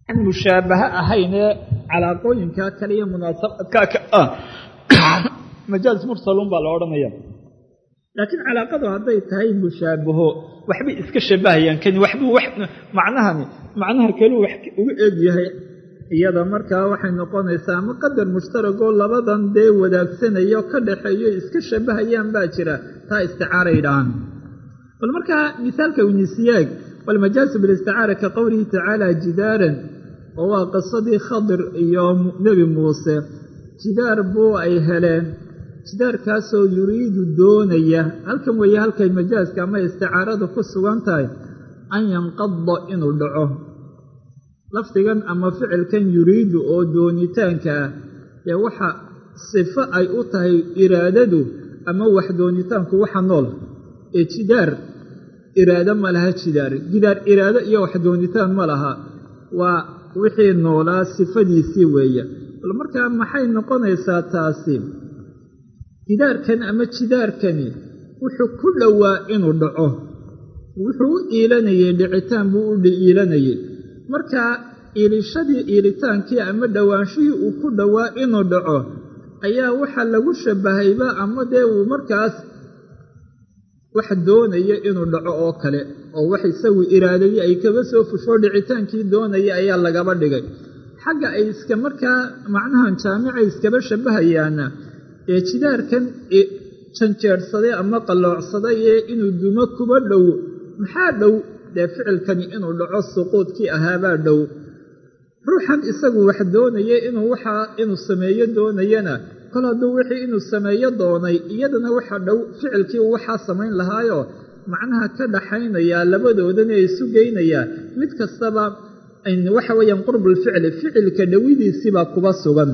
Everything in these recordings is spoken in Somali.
aan mushaabaha ahaynee calaaqooyinka kale iyo munaasabadka ka ah majaaz mursalun baa la odhanaya laakiin calaaqadu hadday tahay mushaabaho waxbay iska shabahayaan kani waxbuu wax macnahani macnaha kaluu wax ugu eegyahay iyada markaa waxay noqonaysaa ama qadar mushtaragoo labadan dee wadaagsanaya ka dhaxeeyo iska shabahayaan baa jira taa isticaaray dhahaan bal markaa misaalka winisiyaag walmajaasu bilisticaara ka qowlihi tacaala jidaaran oo waa qisadii khadir iyo nebi muuse jidaar buu ay heleen jidaarkaasoo yuriidu doonaya halkan weeye halkay majaaska ama isticaaradu ku sugan tahay an yanqada inuu dhaco lafdigan ama ficilkan yuriidu oo doonitaanka ah ee waxa sifo ay u tahay iraadadu ama wax doonitaanku waxa nool ee jidaar iraado ma laha jidaar jidaar iraado iyo wax doonitaan ma laha waa wixii noolaa sifadiisii weeye bal markaa maxay noqonaysaa taasi jidaarkan ama jidaarkani wuxuu ku dhowaa inuu dhaco wuxuu u iilanayey dhicitaan buu u iilanayey markaa iilishadii iilitaankii ama dhowaanshihii uu ku dhowaa inuu dhaco ayaa waxaa lagu shabahayba ama dee uu markaas wax doonaya inuu dhaco oo kale oo wax isagu iraadadii ay kaba soo fushoo dhicitaankii doonaya ayaa lagaba dhigay xagga ay iska markaa macnahan jaamicay iskaba shabahayaana ee jidaarkan janjeerhsaday ama qalloocsaday ee inuu dumo kuba dhow maxaa dhow dee ficilkani inuu dhaco suquudkii ahaabaa dhow ruuxan isagu wax doonaya inuu waxaa inuu sameeyo doonayana kol hadduu wixii inuu sameeyo doonay iyadana waxa dhow ficilkii uu waxaa samayn lahaayo macnaha ka dhaxaynayaa labadoodana ee isu geynayaa mid kastaba waxa weeyaan qurbulficli ficilka dhowidiisiibaa kuba sugan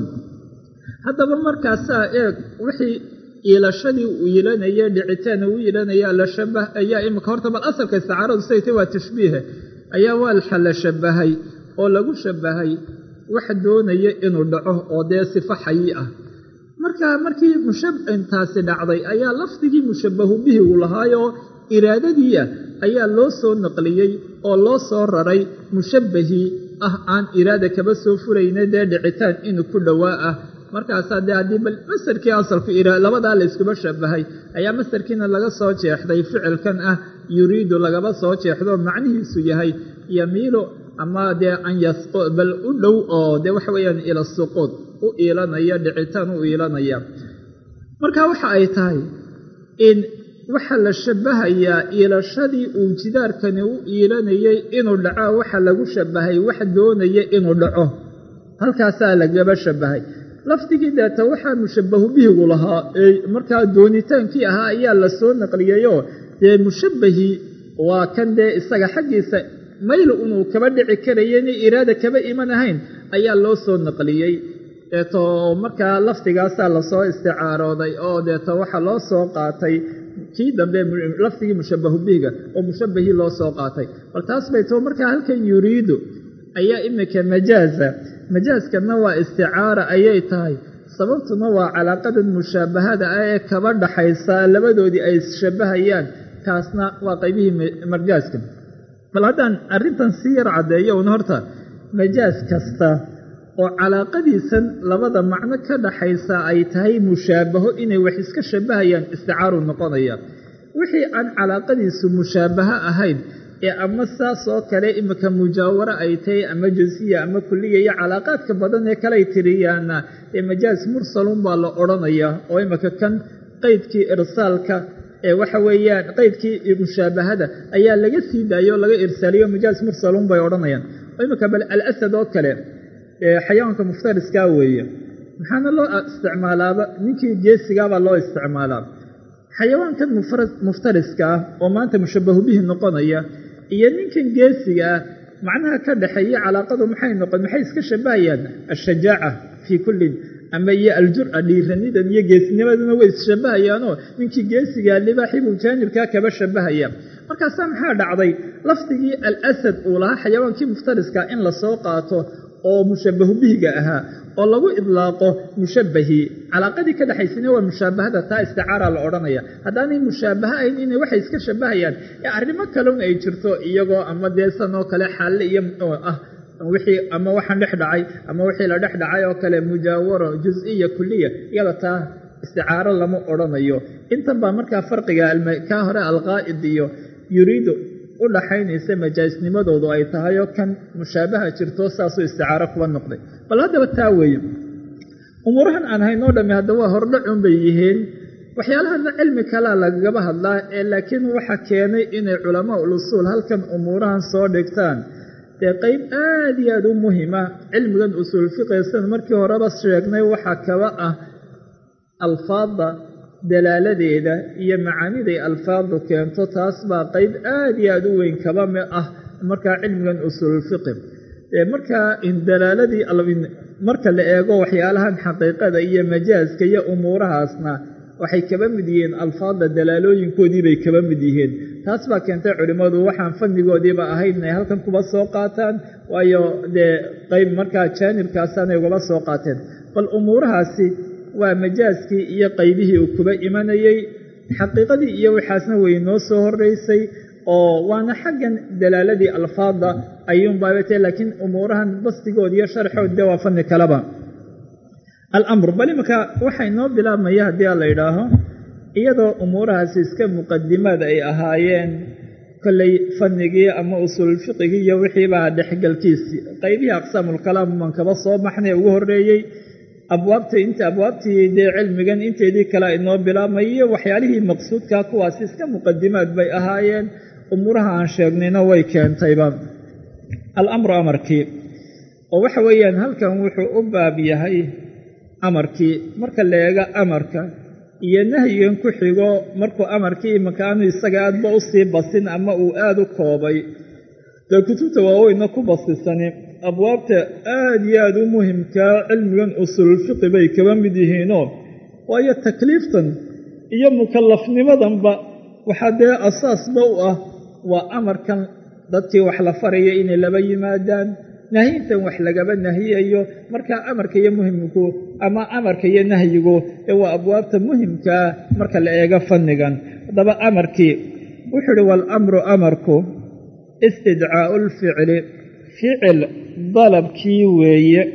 haddaba markaasaa eeg wixii iilashadii uu iilanaya dhicitaan uu iilanaya la shabah ayaa imika horta bal asalka isticaaradu siday tay waa tashbiihe ayaa waa la shabahay oo lagu shabahay wax doonaya inuu dhaco oo dee sifo xayi ah markaa markii mushabintaasi dhacday ayaa lafdigii mushabahu bihi uu lahaayoo iraadadiia ayaa loo soo naqliyey oo loo soo raray mushabbahii ah aan iraada kaba soo furayna dee dhicitaan inuu ku dhowaa ah markaasaa dee haddii bal masarkii asalku labadaa la yskuba shabahay ayaa masarkiina laga soo jeexday ficilkan ah yuriidu lagaba soo jeexdo macnihiisu yahay yamiilu ama dee an bal u dhow oo dee waxa weeyaan ila suquud u iilanaya dhicitaan u iilanaya marka waxa ay tahay in waxaa la shabahayaa iilashadii uu jidaarkani u iilanayay inuu dhaco waxa lagu shabahay wax doonaya inuu dhaco halkaasaa lagaba shabahay lafdigii deeta waxaa mushabahu bihigu lahaa ee markaa doonitaankii ahaa ayaa la soo naqliyeyoo dee mushabahii waa kan dee isaga xaggiisa maylu inuu kaba dhici karaya inay iraada kaba iman ahayn ayaa loo soo naqliyey deeto markaa lafdigaasaa lasoo isticaarooday oo deeto waxaa loo soo qaatay kii dambe lafdigii mushabahu bihiga oo mushabahii loo soo qaatay bal taas bay too markaa halkan yuriidu ayaa imika majaaza majaaskana waa isticaara ayay tahay sababtuna waa calaaqadan mushaabahada ah ee kaba dhaxaysa labadoodii ay isshabahayaan kaasna waa qaybihii marjaaska bal haddaan arrintan sii yar caddeeyo un horta majaas kasta oo calaaqadiisan labada macno ka dhaxaysa ay tahay mushaabaho inay wax iska shabahayaan isticaaru noqonaya wixii aan calaaqadiisu mushaabaho ahayn ee ama saas oo kale imika mujaawaro ay tahay ama jinsiya ama kulliya iyo calaaqaadka badan ee kaley tiriyaana ee majaas mursalun baa la odhanaya oo imika kan qeydkii irsaalka ee waxa weeyaan qeydkii mushaabahada ayaa laga sii daayo o laga irsaaliyo majaas mursalun bay odhanayaan oo imika bal alasad oo kale xayawaanka muftariskaa weeye maxaana loo isticmaalaaba ninkii geesigaabaa loo isticmaalaa xayawaankan muftariska ah oo maanta mushabahu bihi noqonaya iyo ninkan geesiga ah macnaha ka dhaxeeya calaaqadu maxay noqon maxay iska shabahayaan ashajaaca fii kullin ama iyo aljura dhiiranidan iyo geesinimaduna way isshabahayaanoo ninkii geesigaa libaaxibuu jaanibkaa kaba shabahaya markaasaa maxaa dhacday lafdigii alasad uu lahaa xayawaankii muftariska in lasoo qaato oo mushabahu bihiga ahaa oo lagu idlaaqo mushabahii calaaqadii ka dhexaysana waa mushaabahada taa isticaara la odhanaya haddaanay mushaabaha ahayn inay waxay iska shabahayaan ee arrimo kaleun ay jirto iyagoo ama dee sanoo kale xaalle iyo ah wixii ama waxaan dhex dhacay ama wixii la dhex dhacay oo kale mujaawaro jus-iya kuliya iyada taa isticaaro lama odhanayo intan baa markaa farqiga kaa hore alqaa'id iyo yuriidu u dhaxaynaysa majaasnimadoodu ay tahay oo kan mushaabaha jirto saasuu isticaaro kuba noqday bal haddaba taa weeye umuurahan aan haynoo dhamme hadda waa hordhacun bay yihiin waxyaalahana cilmi kalea lagagaba hadlaa ee laakiin waxa keenay inay culamaa ul usuul halkan umuurahan soo dhigtaan dee qeyb aad iyo aad u muhima cilmigan usuul fiqisan markii horeba sheegnay waxaa kaba ah alfaadda dalaaladeeda iyo macaaniday alfaaddu keento taas baa qeyb aad iyo aad u weyn kaba mi ah markaa cilmigan usuulfiqi markaa dalaaladii marka la eego waxyaalahan xaqiiqada iyo majaaska iyo umuurahaasna waxay kaba mid yihiin alfaadda dalaalooyinkoodii bay kaba mid yihiin taas baa keentay culimmadu waxaan fannigoodiiba ahayd inay halkan kuba soo qaataan waayo dee qeyb markaa jaanibkaasaanay ugaba soo qaateen bal umuurahaasi waa majaaskii iyo qaybihii uu kuba imanayey xaqiiqadii iyo waxaasna way noo soo horeysay oo waana xaggan dalaaladii alfaadda ayuunbaabate laakiin umuurahan bastigood iyo sharxood dee waa fanni kaleba alamr bal imanka waxay noo bilaabmaya haddii a la yidhaaho iyadoo umuurahaasi iska muqadimaad ay ahaayeen kolley fannigii ama usuulfiqigii iyo wixiibaa dhexgalkiisii qaybihii aqsaamulkalaam man kaba soo baxnay ugu horreeyey abwaabta inta abwaabtii dee cilmigan inteedii kale inoo bilaabmay iyo waxyaalihii maqsuudkaa kuwaasi iska muqadimaad bay ahaayeen umuuraha aan sheegnayna way keentayba alamru amarkii oo waxa weeyaan halkan wuxuu u baab yahay amarkii marka la eego amarka iyo nahyigan ku xigo markuu amarkii imanka aanu isaga aadba u sii basin ama uu aada u koobay dee kutubta waaweyna ku basisani abwaabta aada iyo aada u muhimkaa cilmigan usululfiqi bay kaba mid yihiinoo waayo takliiftan iyo mukallafnimadanba waxaa dee asaasba u ah waa amarkan dadkii wax la faraya inay laba yimaadaan nahyintan wax lagaba nahiyayo markaa amarka iyo muhimku ama amarka iyo nahyigu ee waa abwaabta muhimkaa marka la eego fannigan haddaba amarkii wuxuu uhi waalamru amarku istidcaa'u lficli ficil dalabkii weeye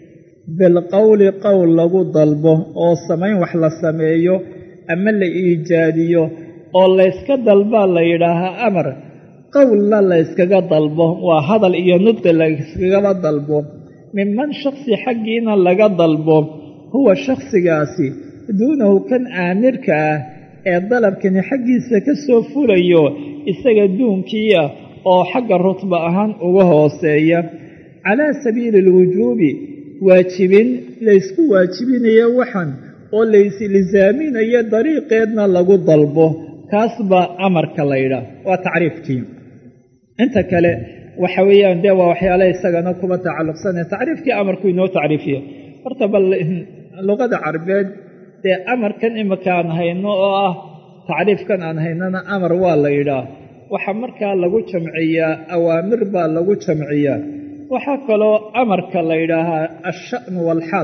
bilqowli qowl lagu dalbo oo samayn wax la sameeyo ama la iijaadiyo oo layska dalbaa la yidhaahaa amar qowlna layskaga dalbo waa hadal iyo nudqi layskagaba dalbo minman shaksi xaggiina laga dalbo huwa shakhsigaasi duunahu kan aamirka ah ee dalabkani xaggiisa ka soo fulayo isaga duunkiia oo xagga rutba ahaan uga hooseeya calaa sabiili alwujuubi waajibin laysku waajibinayo waxan oo laysilizaaminayo dariiqeedna lagu dalbo kaas baa amarka laydhaah waa tacriifkii inta kale waxa weeyaan dee waa waxyaale isagana kuba tacalluqsane tacriifkii amarku inoo tacriifiya horta bal luqada carbeed dee amarkan imika aan hayno oo ah tacriifkan aan haynana amar waa la yidhaah waxaa markaa lagu jamciyaa awaamir baa lagu jamciyaa waxaa kaloo amarka la yidhaahaa alsha'nu waalxaal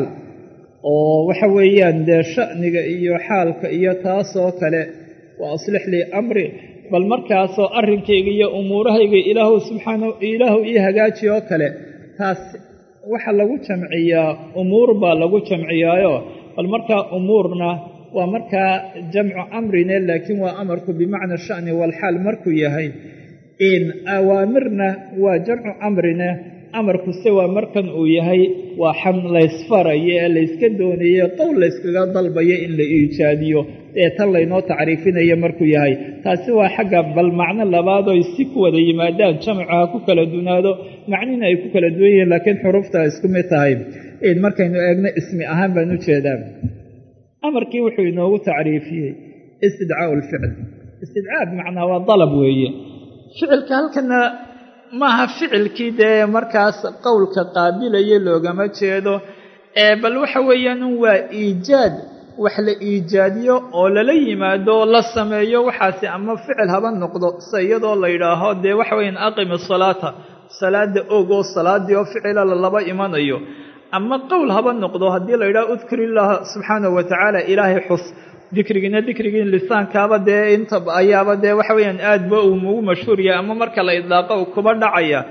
oo waxa weeyaan dee sha'niga iyo xaalka iyo taasoo kale waa aslix lii amri bal markaasoo arrinkayga iyo umuurahayga ilaahu subxaana ilaahu ii hagaaji oo kale taas waxa lagu jamciyaa umuur baa lagu jamciyaayo bal markaa umuurna waa markaa jamcu amrine laakiin waa amarku bimacna sha'ni waalxaal markuu yahay in awaamirna waa jamcu amrine amarkuse waa markan uu yahay waa xan laysfarayo ee layska doonaye qowl layskaga dalbayo in la iijaadiyo ee tan laynoo tacriifinayo markuu yahay taasi waa xagga bal macno labaadoo si ku wada yimaadaan jamcu ha ku kala dunaado macnina ay ku kala duwan yihiin laakiin xuruufta isku mid tahay markaynu eegno ismi ahaan baan u jeedaa amarkii wuxuu inoogu tacriifiyey istidcaau lficl istidcaa bimacnaa waa dalab weeye ficilka halkana maaha ficilkii dee markaas qowlka qaabilaya loogama jeedo ee bal waxa weeyaan waa iijaad wax la iijaadiyo oo lala yimaado oo la sameeyo waxaasi ama ficil haba noqdo se iyadoo la yidhaaho dee waxa weeyaan aqimi salaata salaada og oo salaadii oo ficila lalaba imanayo ama qowl haba noqdo haddii la yidhaho udkur illaha subxaanahu watacaala ilaahay xus dikrigiina dikrigii lisaankaaba dee inta ayaaba dee waxa weeyaan aadba uu ugu mashhuur yahay ama marka la idlaaqo uu kuba dhacaya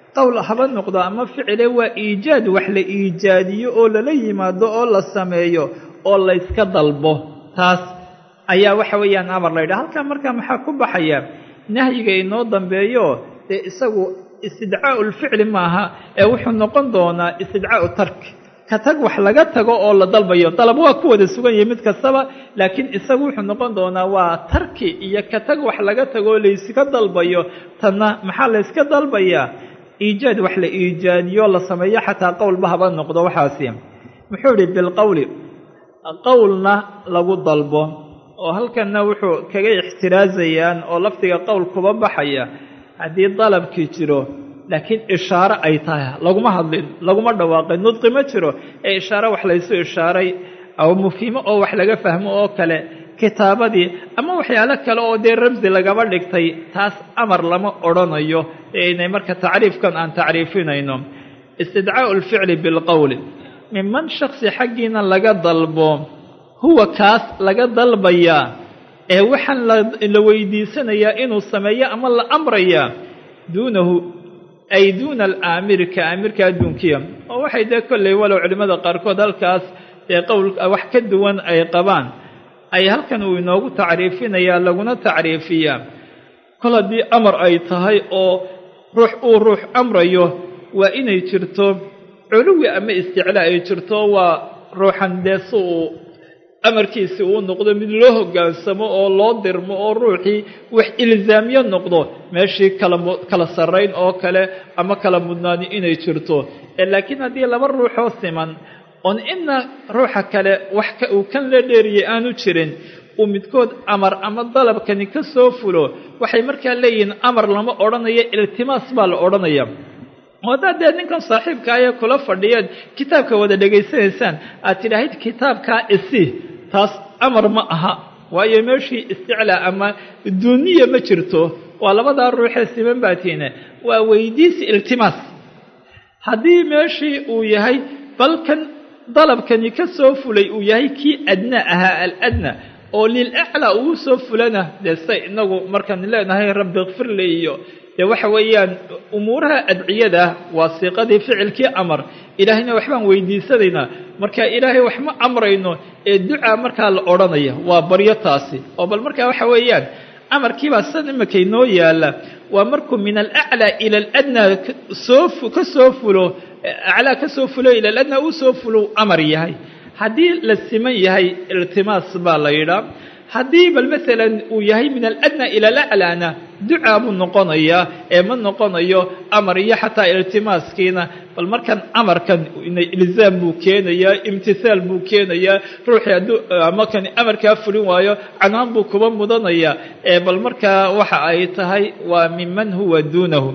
qowl haba noqdo ama ficile waa iijaad wax la iijaadiyo oo lala yimaado oo la sameeyo oo layska dalbo taas ayaa waxa weeyaan amar la yidhaha halkaa markaa maxaa ku baxaya nahyiga inoo dambeeyo dee isagu istidcaa'u lficli maaha ee wuxuu noqon doonaa istidcaa'u tarki ka tag wax laga tago oo la dalbayo dalab waa ku wada sugan yahay mid kastaba laakiin isagu wuxuu noqon doonaa waa tarki iyo ka tag wax laga tago oo layska dalbayo tanna maxaa layska dalbayaa iijaad wax la iijaadiyo la sameeyo xataa qowlba haba noqdo waxaasi muxuu idhi bilqowli qowlna lagu dalbo oo halkanna wuxuu kaga ixtiraazayaan oo lafdiga qowl kuba baxaya haddii dalabkii jiro laakiin ishaare ay tahay laguma hadlin laguma dhawaaqin nudqi ma jiro ee ishaare wax laysu ishaaray aw mufhimo oo wax laga fahmo oo kale kitaabadii ama waxyaalo kale oo dee ramsi lagaba dhigtay taas amar lama odhanayo inay marka tacriifkan aan tacriifinayno istidcaa'u lficli bilqowli minman shaksi xaggiina laga dalbo huwa kaas laga dalbayaa ee waxaan la weydiisanayaa inuu sameeyo ama la amrayaa duunahu ay duuna alaamiri ka aamirka adduunkiya oo waxay dee kolley walow culimmada qaarkood halkaas dee qowl wax ka duwan ay qabaan ay halkan uu inoogu tacriifinayaa laguna tacriifiyaa kol haddii amar ay tahay oo ruux uu ruux amrayo waa inay jirto culuwi ama isticlaa ay jirto waa ruuxan dee si uu amarkiisi uu noqdo mid loo hoggaansamo oo loo dirmo oo ruuxii wax ilzaamyo noqdo meeshii kala sarrayn oo kale ama kala mudnaani inay jirto laakiin haddii laba ruuxoo siman oon inna ruuxa kale wax uu kan la dheeriyay aanu jirin uu midkood amar ama dalabkani ka soo fulo waxay markaa leeyihiin amar lama odhanayo iltimaas baa la odhanaya oo haddaad dee ninkan saaxiibka ayee kula fadhiyeed kitaabka wada dhegaysanaysaan aad tidhaahid kitaabkaa isi taas amar ma aha waayo meeshii isticlaa ama duuniya ma jirto waa labadaa ruuxee siman baatiine waa weydiisi iltimaas haddii meeshii uu yahay balkan dalabkani ka soo fulay uu yahay kii adna ahaa aladna oo lilaclaa uu soo fulana dee say inagu markaan leenahay rabbi kfirli iyo dee waxa weeyaan umuuraha adciyada waa siiqadii ficilkii amar ilaahayna waxbaan weydiisanaynaa marka ilaahay wax ma amrayno ee ducaa markaa la odhanaya waa baryo taasi oo bal markaa waxa weeyaan amarkiibaa san imakay noo yaala waa markuu min alaclaa ila aladnaa soo ka soo fulo aclaa ka soo fulo ila aladnaa uu soo fulo amar yahay haddii la siman yahay iltimaas baa la yidhaa haddii bal maalan uu yahay min aladnaa ila alaclaana ducaa buu noqonayaa ee ma noqonayo amar iyo xataa iltimaaskiina bal markan amarkan ilzaam buu keenayaa imtihaal buu keenayaa ruuxii hadduu amakan amarkaa fulin waayo canaan buu kuba mudanayaa ee bal markaa waxa ay tahay waa minman huwa duunahu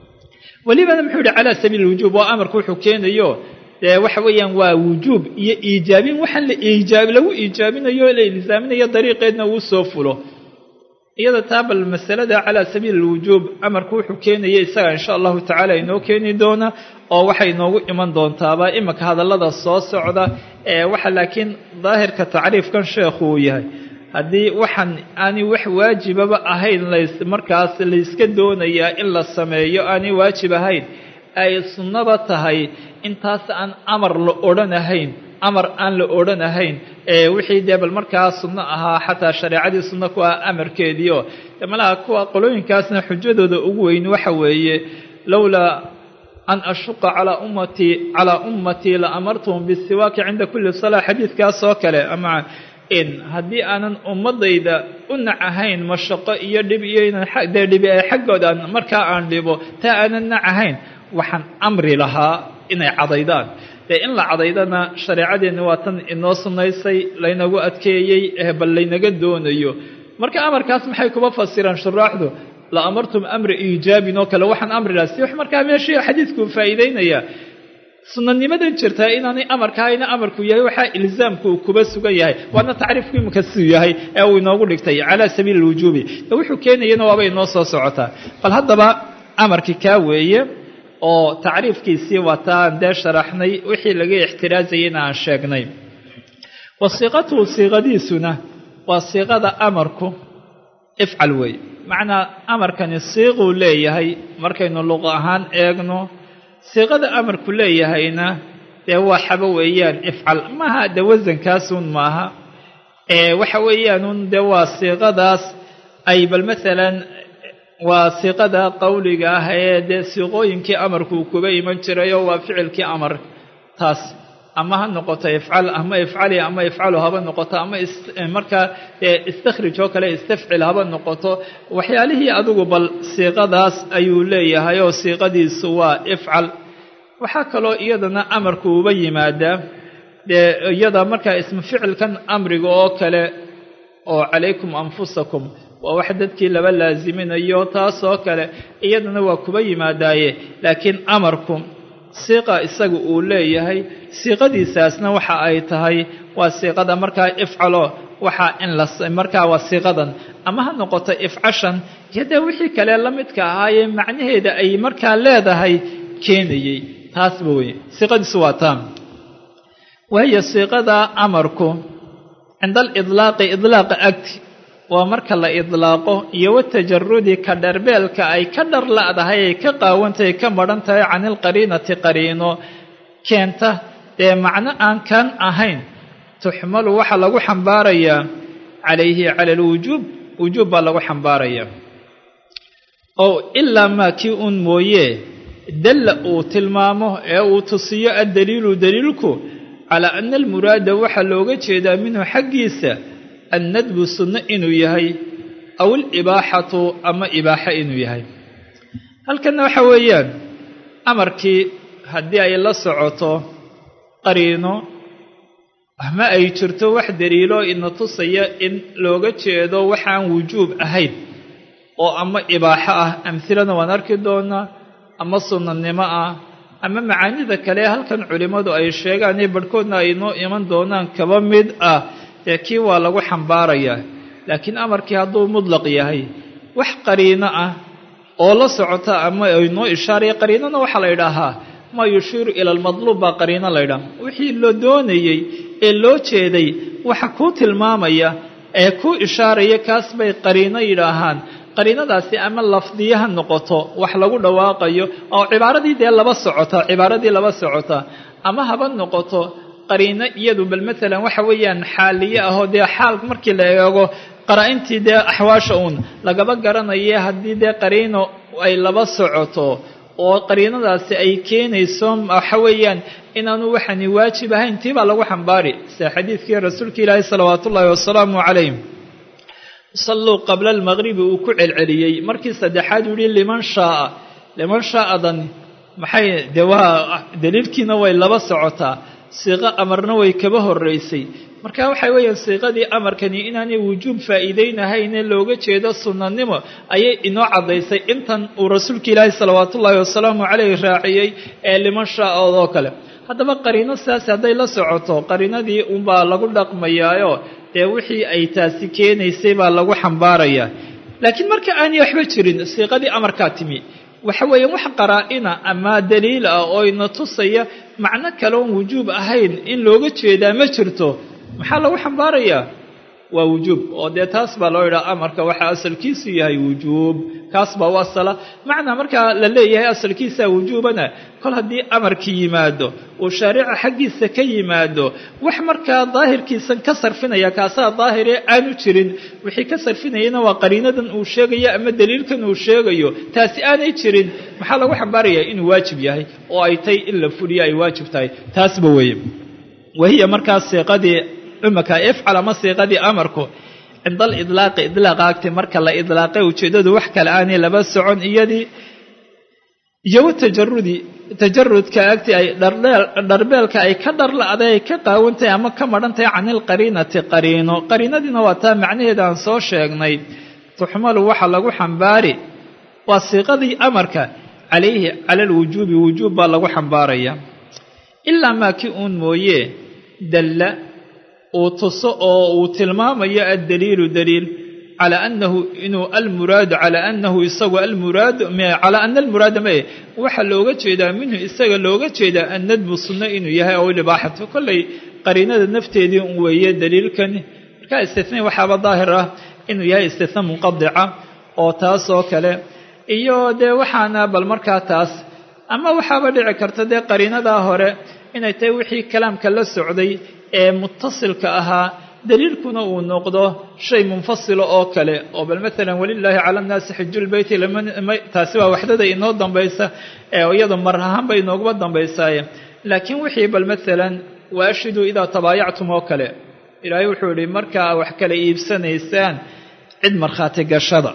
welibana muxuu yihi calaa sabiili lwujuub waa amarku wuxuu keenayo dee waxa weeyaan waa wujuub iyo iijaabin waxaan la iijaab lagu iijaabinayo la ilzaaminayo dariiqeedna uu soo fulo iyada taa bal masalada calaa sabiili lwujuub amarku wuxuu keenaya isaga insha allahu tacaala inoo keeni doona oo waxay inoogu iman doontaaba imanka hadallada soo socda ee waxa laakiin daahirka tacriifkan sheekhu uu yahay haddii waxaan aanay wax waajibaba ahayn lays markaas layska doonayaa in la sameeyo aanay waajib ahayn ay sunnaba tahay intaas aan amar la odhanahayn amar aan la odhanahayn ee wixii dee bal markaa sunno ahaa xataa shareecadii sunno ku ah amarkeediio malaha kuwa qolooyinkaasna xujadooda ugu weyn waxa weeye lowlaa an ashuqa calaa ummatii calaa ummatii la amartuhum bisiwaaki cinda kulli salaa xadiidkaas oo kale ama in haddii aanan ummadayda u nac ahayn mashaqo iyo dhib iyo inaan dee dhibi ee xaggoodan markaa aan dhibo taa aanan nac ahayn waxaan amri lahaa inay cadaydaan dee in la cadaydana shareecadeenni waa tan inoo sunnaysay laynagu adkeeyey ee bal laynaga doonayo marka amarkaas maxay kuba fasiraan shuraaxdu la amartum amra iijaabin oo kale waxaan amri lahaa si wax markaa meeshii xadiidkuu faa'iideynaya sunanimadan jirtaa inaanay amarkaayna amarku yahay waxaa ilzaamku uu kuba sugan yahay waana tacriifku imika siduu yahay ee uu inoogu dhigtay calaa sabiili lwujuubi wuxuu keenayana waaba inoo soo socotaa bal haddaba amarkii kaa weeye oo tacriifkiisii waataan dee sharaxnay wixii laga ixtiraazayayna aan sheegnay wa siiqatuhu siiqadiisuna waa siiqada amarku ifcal weeye macnaa amarkani siiquu leeyahay markaynu luqa ahaan eegno siiqada amarku leeyahayna dee waa xabo weeyaan ifcal maaha de wasankaasun maaha waxa weeyaanuun dee waa siiqadaas ay bal maalan waa siiqada qowliga ah ee dee siiqooyinkii amarkuu kuba iman jirayoo waa ficilkii amar taas ama ha noqoto ifcal ama ifcali ama ifcalu haba noqoto ama markaa istakhrij oo kale istafcil haba noqoto waxyaalihii adigu bal siiqadaas ayuu leeyahay oo siiqadiisu waa ifcal waxaa kaloo iyadana amarku uba yimaadaa dee iyada markaa ismu ficilkan amriga oo kale oo calaykum anfusakum waa wax dadkii laba laasiminayo taasoo kale iyadana waa kuba yimaadaaye laakiin amarku siiqa isaga uu leeyahay siiqadiisaasna waxa ay tahay waa siiqada markaa ifcalo waxaa in la markaa waa siiqadan ama ha noqoto ifcashan iyo dee wixii kale la midka ahaayee macnaheeda ay markaa leedahay keenayey taasba wey siiqadiisu waa taa wahiyo siiqada amarku cinda alidlaaqi idlaaqa agti waa marka la idlaaqo iyo watajarudi ka dharbeelka ay ka dhar la'dahay ay ka qaawantahay ka madhan tahay can ilqariinati qariino keenta dee macno aan kan ahayn tuxmalu waxaa lagu xambaarayaa calayhi cala alwujuub wujuub baa lagu xambaarayaa oo ilaa maa kii uun mooye dalla uu tilmaamo ee uu tusiyo addaliilu daliilku calaa ana almuraada waxaa looga jeedaa minhu xaggiisa annadbu sunno inuu yahay aw alibaaxatu ama ibaaxo inuu yahay halkanna waxa weeyaan amarkii haddii ay la socoto qariino ama ay jirto wax daliilo ina tusaya in looga jeedo waxaan wujuub ahayn oo ama ibaaxo ah amhilana waan arki doonaa ama sunnanimo ah ama macaanida kale halkan culimmadu ay sheegaan ee barhkoodna ay noo iman doonaan kaba mid ah dee kii waa lagu xambaarayaa laakiin amarkii hadduu mudlaq yahay wax qariino ah oo la socota ama ay noo ishaaraya qariinona waxaa la yidhaahaa maa yushiiru ila almadluub baa qariino la ydhaha wixii la doonayey ee loo jeeday waxa kuu tilmaamaya ee kuu ishaaraya kaas bay qariino yidhaahaan qariinadaasi ama lafdiye ha noqoto wax lagu dhawaaqayo oo cibaaradii dee laba socota cibaaradii laba socota ama haba noqoto qariino iyadu bal maalan waxa weeyaan xaaliye ahoo dee xaal markii la eego qaraa-intii dee axwaasha uun lagaba garanaye haddii dee qariino ay laba socoto oo qariinadaasi ay keenayso waxa weeyaan inaanu waxani waajib ahayn tii baa lagu xambaari sida xadiidkii rasuulka ilaahi salawaatu ullaahi wasalaamu calayh salluu qabla almaqribi uu ku celceliyey markii saddexaad uu yihi liman shaaa liman shaa'adan maxay dee waa daliilkiina way laba socotaa siiqo amarna way kaba horraysay marka waxa weeyaan siiqadii amarkani inaanay wujuub faa'iideynahaynee looga jeedo sunnanimo ayay inoo caddaysay intan uu rasuulka ilaahi salawaatuullaahi wasalaamu caleyh raaciyey ee liman shaa'ood oo kale haddaba qariino sidaas hadday la socoto qariinadii unbaa lagu dhaqmayaayo dee wixii ay taasi keenaysay baa lagu xambaarayaa laakiin marka aanay waxba jirin siiqadii amarkaa timi waxa weeyaan wax qaraa-ina ama daliil ah oo ina tusaya macno kaleon wujuub ahayn in looga jeedaa ma jirto maxaa lagu xambaarayaa waa wujuub oo dee taas baa loo yidhaha amarka waxaa asalkiisu yahay wujuub kaas baa u asala macnaa markaa la leeyahay asalkiisaa wujuubana kol haddii amarki yimaado uu shaarica xaggiisa ka yimaado wax markaa daahirkiisan ka sarfinaya kaasaa daahiree aanu jirin wixii ka sarfinayana waa qariinadan uu sheegayo ama daliilkan uu sheegayo taasi aanay jirin maxaa lagu xambaarayaa inuu waajib yahay oo ay tay in la fuliyo ay waajib tahay taasba weeye wahiya markaas siiqadii imaka ifcal ama siiqadii amarku cinda alidlaaqi idlaaqa agti marka la idlaaqay ujeeddadu wax kale aanay laba socon iyadii iyo watajarudi tajarudka agti ay dharbeelka ay ka dharla'day ay ka qaawantahay ama ka madhantahay can ilqariinati qariino qariinadiina waa taa macnaheeda aan soo sheegnay tuxmalu waxa lagu xambaari waa siiqadii amarka calayhi cala alwujuubi wujuub baa lagu xambaaraya ilaa maa kii uun mooye dalla uu tuso oo uu tilmaamayo addaliilu daliil calaa annahu inuu almuraadu calaa annahu isagu almuraadu calaa ana almuraada mae waxaa looga jeedaa minhu isaga looga jeedaa annadbu sunno inuu yahay oo libaaxatu kollay qariinada nafteedii un weeye daliilkani markaa istina waxaaba daahir ah inuu yahay istina munqadica oo taas oo kale iyo dee waxaana bal markaa taas ama waxaaba dhici karta dee qariinadaa hore inay tahay wixii kalaamka la socday ee mutasilka ahaa daliilkuna uu noqdo shay munfasila oo kale oo bal maalan walilaahi cala nnaasi xijulbeyti taasi waa waxdada inoo dambaysa iyado mar ahaanba inooguma dambaysaaye laakiin wixii bal maalan waashiduu idaa tabaayactum oo kale ilaahay wuxuu yihi markaa wax kala iibsanaysaan cid markhaati gashada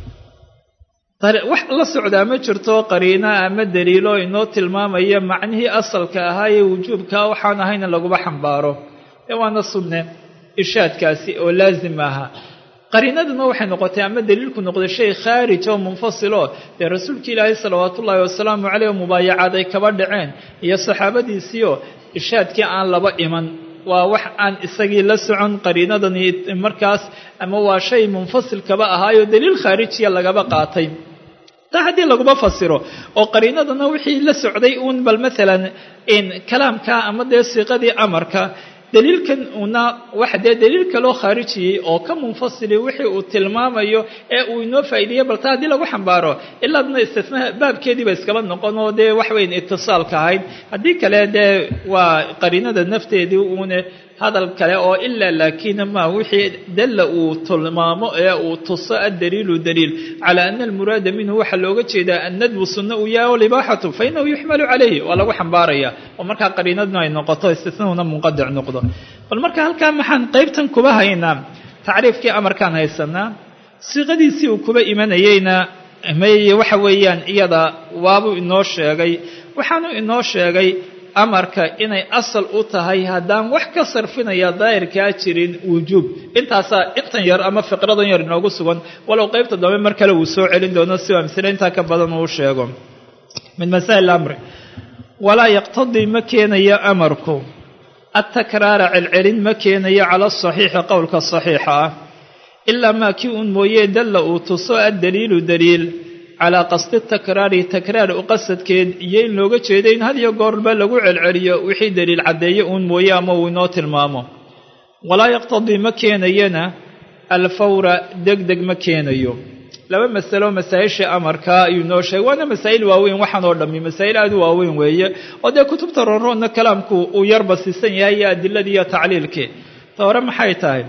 wax la socdaa ma jirto qariina ama daliilo inoo tilmaamaya macnihii asalka ahaa ee wujuubkaa waxaan ahayn in laguma xambaaro ee waana sunne ishaadkaasi oo laazim aha qariinaduna waxay noqotay ama daliilku noqday shay khaarij oo munfasilo dee rasuulka ilaahay salawaatu ullaahi wasalaamu caleyh mubaayacaad ay kaba dhaceen iyo saxaabadiisiio ishaadkii aan laba iman waa wax aan isagii la socon qariinadani markaas ama waa shay munfasil kaba ahaayo daliil khaarijiya lagaba qaatay taa haddii laguma fasiro oo qariinadana wixii la socday uun bal maalan kalaamka ama dee siiqadii amarka daliilkan una waxa dee daliil kaloo khaarijiyey oo ka munfasili wixii uu tilmaamayo ee uu inoo faa'ideeyey balta haddii lagu xambaaro ilaadna istisnaa baabkeediiba iskaba noqon oo dee wax weyn itisaalka ahayd haddii kale dee waa qariinada nafteedii uune hadal kale oo ilaa laakiina ma wixii dalla uu tilmaamo ee uu tuso addaliilu daliil calaa ana almuraada minhu waxaa looga jeedaa annadbu sunna uu yahay walibaaxatu fa inahu yuxmalu calayhi waa lagu xambaaraya oo markaa qariinaduna ay noqoto istisnahuna munqadic noqdo bal marka halkaa maxaan qaybtan kuba haynaa tacriifkii amarkaan haysanaa siiqadiisii uu kuba imanayeyna may waxa weeyaan iyada waabuu inoo sheegay waxaanu inoo sheegay amarka inay asal u tahay haddaan wax ka sarfinaya daahirkaa jirin wujuub intaasaa intan yar ama fiqradan yar inoogu sugan walow qaybta dambe mar kale uu soo celin doono si amsile intaa ka badan uu sheego min masaa'il amri walaa yaqtadii ma keenayo amarku atakraara celcelin ma keenayo cala asaxiixi qowlka saxiixa ah ilaa maa kii uun mooyee dalla uu tuso addaliilu daliil calaa qasdi takraari takraar u qasadkeed iyo in looga jeedo in had iyo goorba lagu celceliyo wixii daliil caddeeye uun mooye ama uu inoo tilmaamo walaa yaqtadii ma keenayana alfawra deg deg ma keenayo laba masalo masaa-ishii amarkaa ayuu inoo sheegay waana masaa'il waaweyn waxaan oo dhammi masaa'il aada u waaweyn weeye oo dee kutubta roonroonna kalaamku uu yarba siisan yahay iyo adiladii iyo tacliilkii ta hore maxay tahay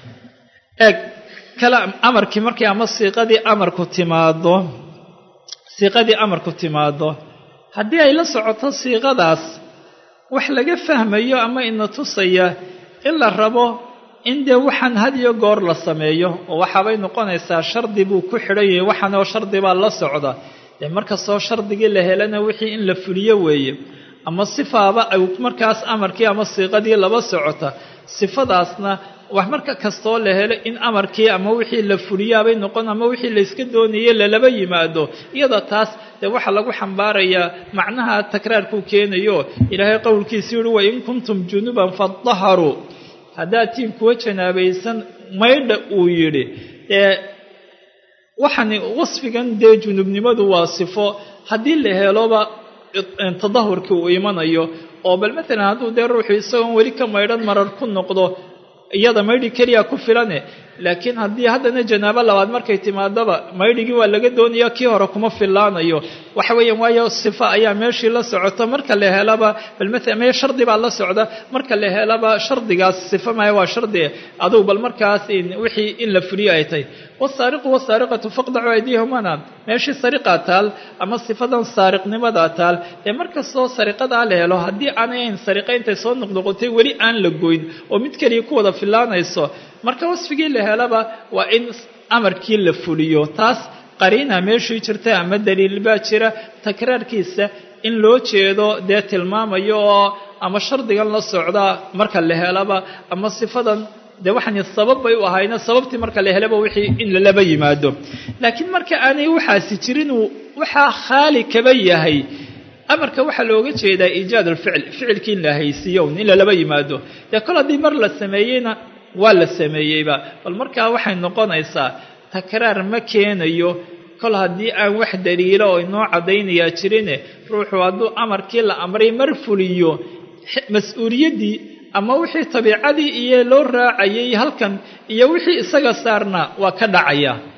eeg amarkii markii ama siiqadii amarku timaado siiqadii amarku timaado haddii ay la socoto siiqadaas wax laga fahmayo ama ina tusaya in la rabo in dee waxaan had iyo goor la sameeyo oo waxaabay noqonaysaa shardi buu ku xidhan yahay waxaanoo shardi baa la socda dee markastoo shardigii la helana wixii in la fuliyo weeye ama sifaaba ay markaas amarkii ama siiqadii laba socota sifadaasna wax marka kastoo la helo in amarkii ama wixii la fuliyaabay noqon ama wixii layska doonayay lalaba yimaado iyada taas dee waxaa lagu xambaarayaa macnaha takraarkuu keenayo ilaahay qowlkiisii yihi wain kuntum junuban fadaharuu haddaad tiin kuwa janaabaysan maydha uu yidhi ee waxani wasfigan dee junubnimadu waa sifo haddii la heloba tadahurkii uu imanayo oo bal maalan hadduu dee ruuxu isagoon weli ka maydhan marar ku noqdo iyada maydhi keliya ku filane laakiin haddii haddana janaabo labaad markay timaadaba maydhigii waa laga doonaya kii hore kuma fillaanayo waxa weeyaan waayo sifa ayaa meeshii la socota marka la helaba bal maalan mee shardi baa la socda marka la helaba shardigaas sifa maya waa shardi adugu bal markaas wixii in la fuliyo ay tahay wasaariqu wasaariqatu faqdacu aydiyahumana meeshii sariqaa taal ama sifadan saariqnimadaa taal ee markastoo sariqadaa la helo haddii aanay ahayn sariqa intay soo noqnoqotay weli aan la goyn oo mid keliya ku wada fillaanayso marka wasfigii la helaba waa in amarkii la fuliyo taas qariina meeshii jirta ama daliil baa jira takraarkiisa in loo jeedo dee tilmaamayo oo ama shardigan la socda marka la helaba ama sifadan dee waxaan sabab bay u ahayna sababtii marka la helaba wixii in lalaba yimaado laakiin marka aanay waxaasi jirin uu waxaa khaali kaba yahay amarka waxaa looga jeedaa iijaad alficil ficilkii in la haysiiyo in lalaba yimaado dee kol haddii mar la sameeyeyna waa la sameeyeyba bal markaa waxay noqonaysaa takraar ma keenayo kol haddii aan wax daliilo oo inoo caddaynayaa jirine ruuxu hadduu amarkii la amray mar fuliyo mas-uuliyaddii ama wixii tabiicadii iyo loo raacayay halkan iyo wixii isaga saarna waa ka dhacaya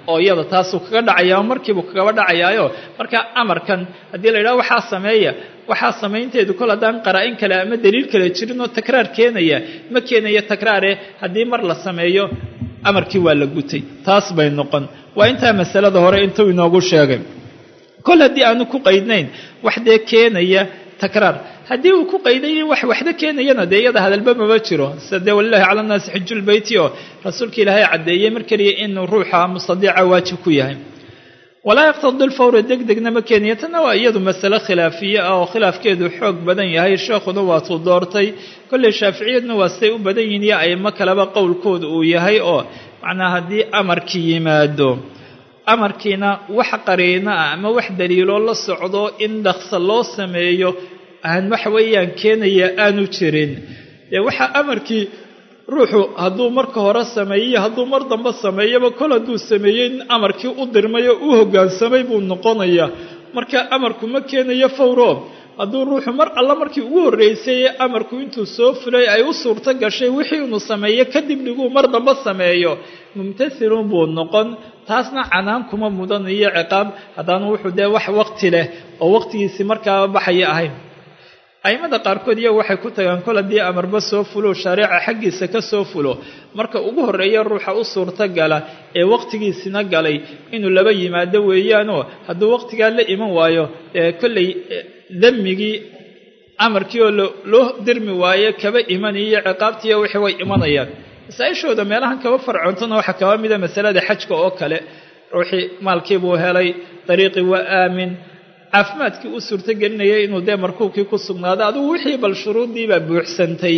oo iyada taasuu kaga dhacaya markiibuu kagaba dhacayaayo marka amarkan haddii la yidhaha waxaa sameeya waxaa samaynteedu kol haddaan qaraa-in kale ama daliil kale jirin oo takraar keenaya ma keenayo takraare haddii mar la sameeyo amarkii waa la gutay taas bay noqon waa intaa masalada hore intuu inoogu sheegay kol haddii aanu ku qaydnayn wax dee keenaya takraar haddii uu ku qayday wax waxda keenayana dee iyada hadalba mama jiro sida dee walilahi cala nnaasi xijulbeyti oo rasuulka ilaahay caddeeyey mar keliya inuu ruuxa mustadiica waajib ku yahay walaa yaqtadi lfawra deg degna ma keenaya tanna waa iyadu masale khilaafiye ah oo khilaafkeedu xoog badan yahay sheekhuna waatuu doortay kolley shaaficiyadna waa siday u badan yihiin iyo aymo kaleba qowlkooda uu yahay oo macnaa haddii amarkii yimaado amarkiina wax qariino ah ama wax daliiloo la socdo in dhaqsa loo sameeyo aan waxa weeyaan keenaya aanu jirin dee waxaa amarkii ruuxu hadduu marka hore sameeyey hadduu mar dambe sameeyaba kol hadduu sameeyey in amarkii u dirmay oo u hoggaansamay buu noqonayaa marka amarku ma keenayo fawro hadduu ruuxu mar alla markii ugu horreysay ee amarku intuu soo fulay ay u suurto gashay wixii inuu sameeyo kadib dhiguu mar dambe sameeyo mumtathilun buu noqon taasna canaan kuma mudan iyo ciqaab haddaanu wuxuu dee wax waqti leh oo waqtigiisii markaaba baxaya ahayn a'immada qaarkood iyagu waxay ku tagaan kol haddii amarba soo fulo shaariica xaggiisa ka soo fulo marka ugu horreeya ruuxa u suurto gala ee waqtigiisina galay inuu laba yimaado weeyaanoo hadduu waqtigaa la iman waayo ee kolley demmigii amarkii oo loo dirmi waaye kaba imanayo ciqaabtiiyo wixii way imanayaan masaa-ishooda meelahan kaba farcoontona waxaa kaba mida masalada xajka oo kale ruuxii maalkii buu helay dariiqii waa aamin caafimaadkii u suurtogelinayay inuu dee markuubkii ku sugnaado adigu wixii bal shuruuddiibaa buuxsantay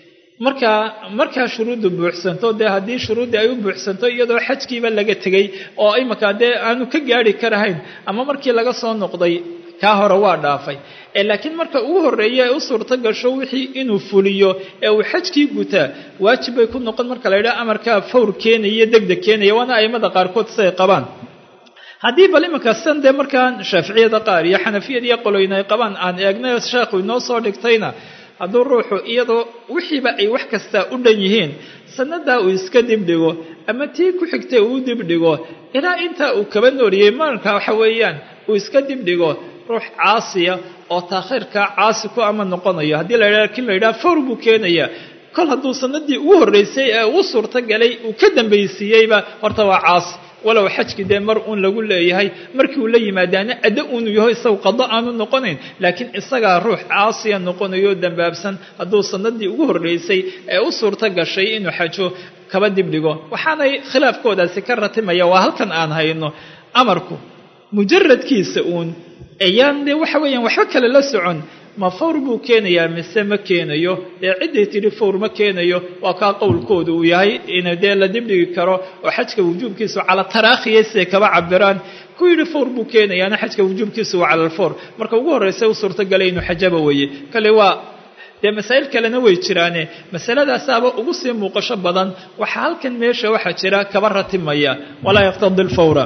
markaa markaa shuruuddu buuxsanto dee haddii shuruuddii ay u buuxsanto iyadoo xajkiiba laga tegey oo imankaa dee aanu ka gaari karahayn ama markii laga soo noqday kaa hore waa dhaafay ee laakiin marka ugu horreeya ee u suurto gasho wixii inuu fuliyo ee uu xajkii gutaa waajib bay ku noqon marka la yidhaha amarkaa fawr keenaya degdeg keenaya waana a'immada qaarkood siday qabaan haddii bal iminka san dee markaan shaaficiyada qaar iyo xanafiyada iyo qoloyna ay qabaan aan eegnay sheekhu inoo soo dhigtayna hadduu ruuxu iyadoo wixiiba ay wax kastaa u dhan yihiin sannadaa uu iska dibdhigo ama tii ku xigtay uu dibdhigo ilaa intaa uu kaba nooriyey marka waxa weeyaan uu iska dibdhigo ruux caasiya oo taakhiirkaa caasi ku ama noqonayo haddii la yidhaha kin la yidhaha fawr buu keenayaa kol hadduu sanadii ugu horreysay ee uu suurto galay uu ka dambaysiiyeyba horta waa caasi walow xajkii dee mar uun lagu leeyahay markii uu la yimaadaana addo uunu yaho isagu qado aanu noqonayn laakiin isagaa ruux caasiya noqonayo dambaabsan hadduu sanadii ugu horreysay ee u suurto gashay inuu xajo kaba dibdhigo waxaanay khilaafkoodaasi ka ratimaya waa halkan aan hayno amarku mujaradkiisa uun ayaan dee waxa weeyaan waxba kale la socon ma fawr buu keenayaa mise ma keenayo dee cidday tidhi fawr ma keenayo waa kaa qowlkooda uu yahay in dee la dibdhigi karo oo xajka wujuubkiisu cala taraakhiya siday kaba cabiraan ku yidhi fawr buu keenayaana xajka wujuubkiisu waa cala alfawr marka ugu horreysa u suurtagalay inuu xajaba weeye kale waa dee masaa'il kalena way jiraane masaladaasaaba ugu sii muuqasho badan waxaa halkan meesha waxaa jira kaba ratimaya walaa yaqtadi lfawra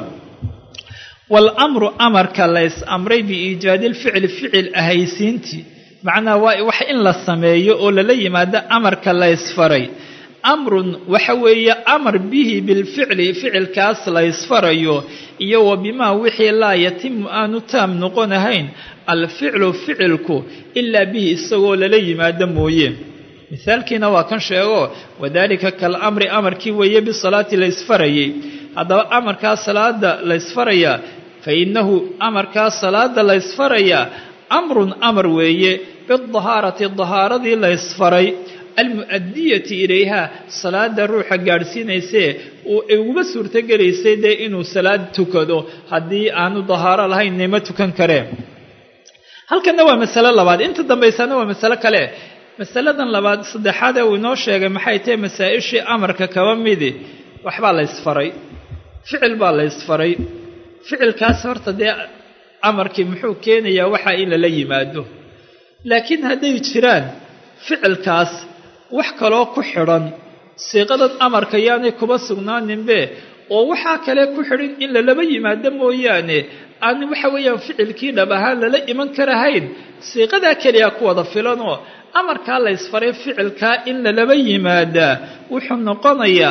waalamru amarka lays amray biiijaadi lficli ficil ahaysiintii macnaha waa wax in la sameeyo oo lala yimaado amarka laysfaray amrun waxa weeye amar bihi bilficli ficilkaas laysfarayo iyo wa bimaa wixii laa yatimu aanu taam noqonahayn alficlu ficilku ilaa bihi isagoo lala yimaado mooye mithaalkiina waa kan sheego wadaalika kalamri amarkii weeye bisalaati laysfarayay haddaba amarkaa salaada laysfarayaa fa innahu amarkaa salaada laysfarayaa amrun amar weeye bidahaarati dahaaradii laysfaray almu'adiyati ilayha salaada ruuxa gaadhsiinaysee ay uguma suurtogelaysay dee inuu salaad tukado haddii aanu dahaaro lahayn nima tukan kareen halkanna waa masalo labaad inta dambaysana waa masalo kale masaladan labaad saddexaad ee uu inoo sheegay maxay tahay masaa-ishii amarka kaba midi waxbaa laysfaray ficil baa laysfaray ficilkaas horta dee amarkii muxuu keenayaa waxaa in lala yimaado laakiin hadday jiraan ficilkaas wax kaloo ku xidhan siiqadan amarka yaanay kuba sugnaaninbe oo waxaa kale ku xidhan in lalaba yimaado mooyaane aan waxa weeyaan ficilkii dhab ahaan lala iman karahayn siiqadaa keliya ku wada filanoo amarkaa laysfaray ficilkaa in lalaba yimaadaa wuxuu noqonayaa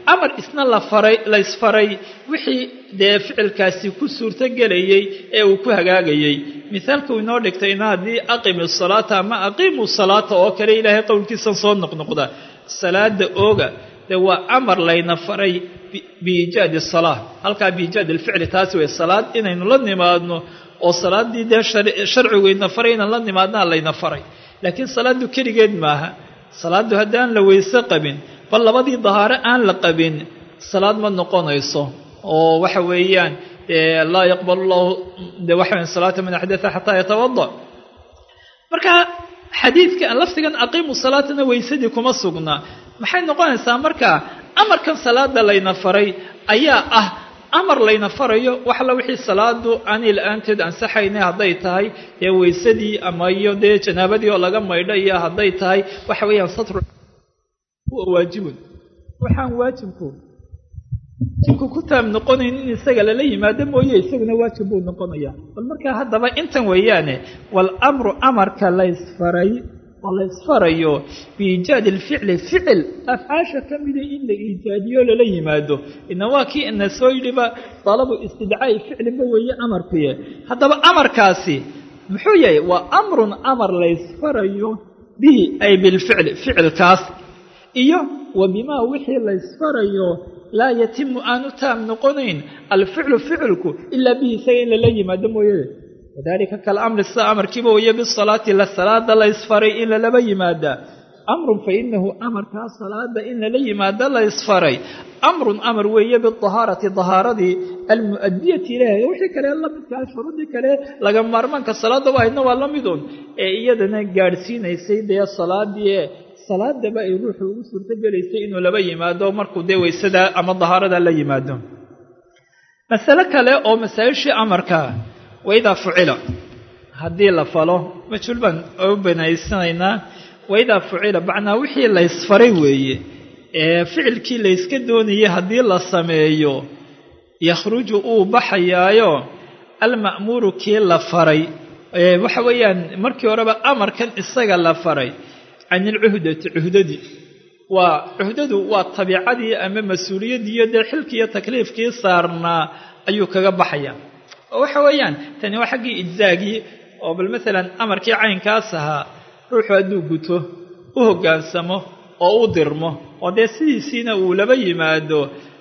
amar isna la faray la ysfaray wixii dee ficilkaasi ku suurtogelayey ee uu ku hagaagayey mithaalkuu inoo dhigtayna haddii aqimi salaata ama aqiimu salaata oo kale ilaahay qowlkiisan soo noqnoqda salaada ooga dee waa amar layna faray biiijaadi salaa halkaa biiijaad alficli taasi wey salaad inaynu la nimaadno oo salaaddii dee sharcigu ina faray inaan la nimaadnaa layna faray laakiin salaaddu keligeed maaha salaaddu haddaan la weyse qabin bal labadii dahaaro aan la qabin salaad ma noqonayso oo waxa weeyaan laa yaqbalu llahu de waxa weyan salaata man axdatha xataa yatawada marka xadiidka lafdigan aqiimu salaatana weysadii kuma sugnaa maxay noqonaysaa marka amarkan salaada layna faray ayaa ah amar layna farayo waxla wixii salaadu aanay la-aanteed ansaxayna hadday tahay dee weysadii ama iyo dee janaabadii oo laga maydho iyo hadday tahay waxa weeyaan satru huwa waajibun waxaan waajibku waajibku ku taab noqonayn in isaga lala yimaado mooye isaguna waajib buu noqonaya bal markaa haddaba intan weeyaane wal amru amarka laysfaray oo la ysfarayo biiijaadi alficli ficil afcaasha ka mida in la iijaadiyo lala yimaado ina waa kii ina soo yidhiba dalabu istidcaa'i ficlinba weeye amarkuye haddaba amarkaasi muxuu yahay waa amrun amar laysfarayo bihi ay bilficli ficilkaas iyo wa bimaa wixii laysfarayo laa yatimu aanu taam noqonayn alficlu ficilku ilaa bihi isaga in lala yimaado mooye wadalika kalamri sida amarkiiba weye bisalaati la salaada la ysfaray in lalaba yimaadaa amrun fa inahu amarkaa salaada in lala yimaado la ysfaray amrun amar weeye bidahaarati dahaaradii almu'adiyati ilahi wixii kale lamidkaa shuruudii kale laga maarmaanka salaadaba ahaydna waa la midun ee iyadana gaadhsiinaysay dee salaadii e salaadaba ay ruuxu ugu suurtogelaysay inuu laba yimaado markuu dee weysada ama dahaarada la yimaado masale kale oo masaa-ishii amarkaa waidaa fucila haddii la falo majhuul baan u banaysanaynaa waidaa fucila macnaa wixii laysfaray weeye ee ficilkii layska doonayay haddii la sameeyo yakhruju uu baxayaayo alma'muuru kii la faray waxa weeyaan markii horeba amarkan isaga la faray can ilcuhdati cuhdadii waa cuhdadu waa tabiicadii ama mas-uuliyaddiiyo dee xilkiiyo takliifkii saarnaa ayuu kaga baxaya oo waxa weeyaan tani waa xaggii ijzaagii oo bal maalan amarkii caynkaas ahaa ruuxu hadduu guto u hoggaansamo oo u dirmo oo dee sidiisiina uu laba yimaado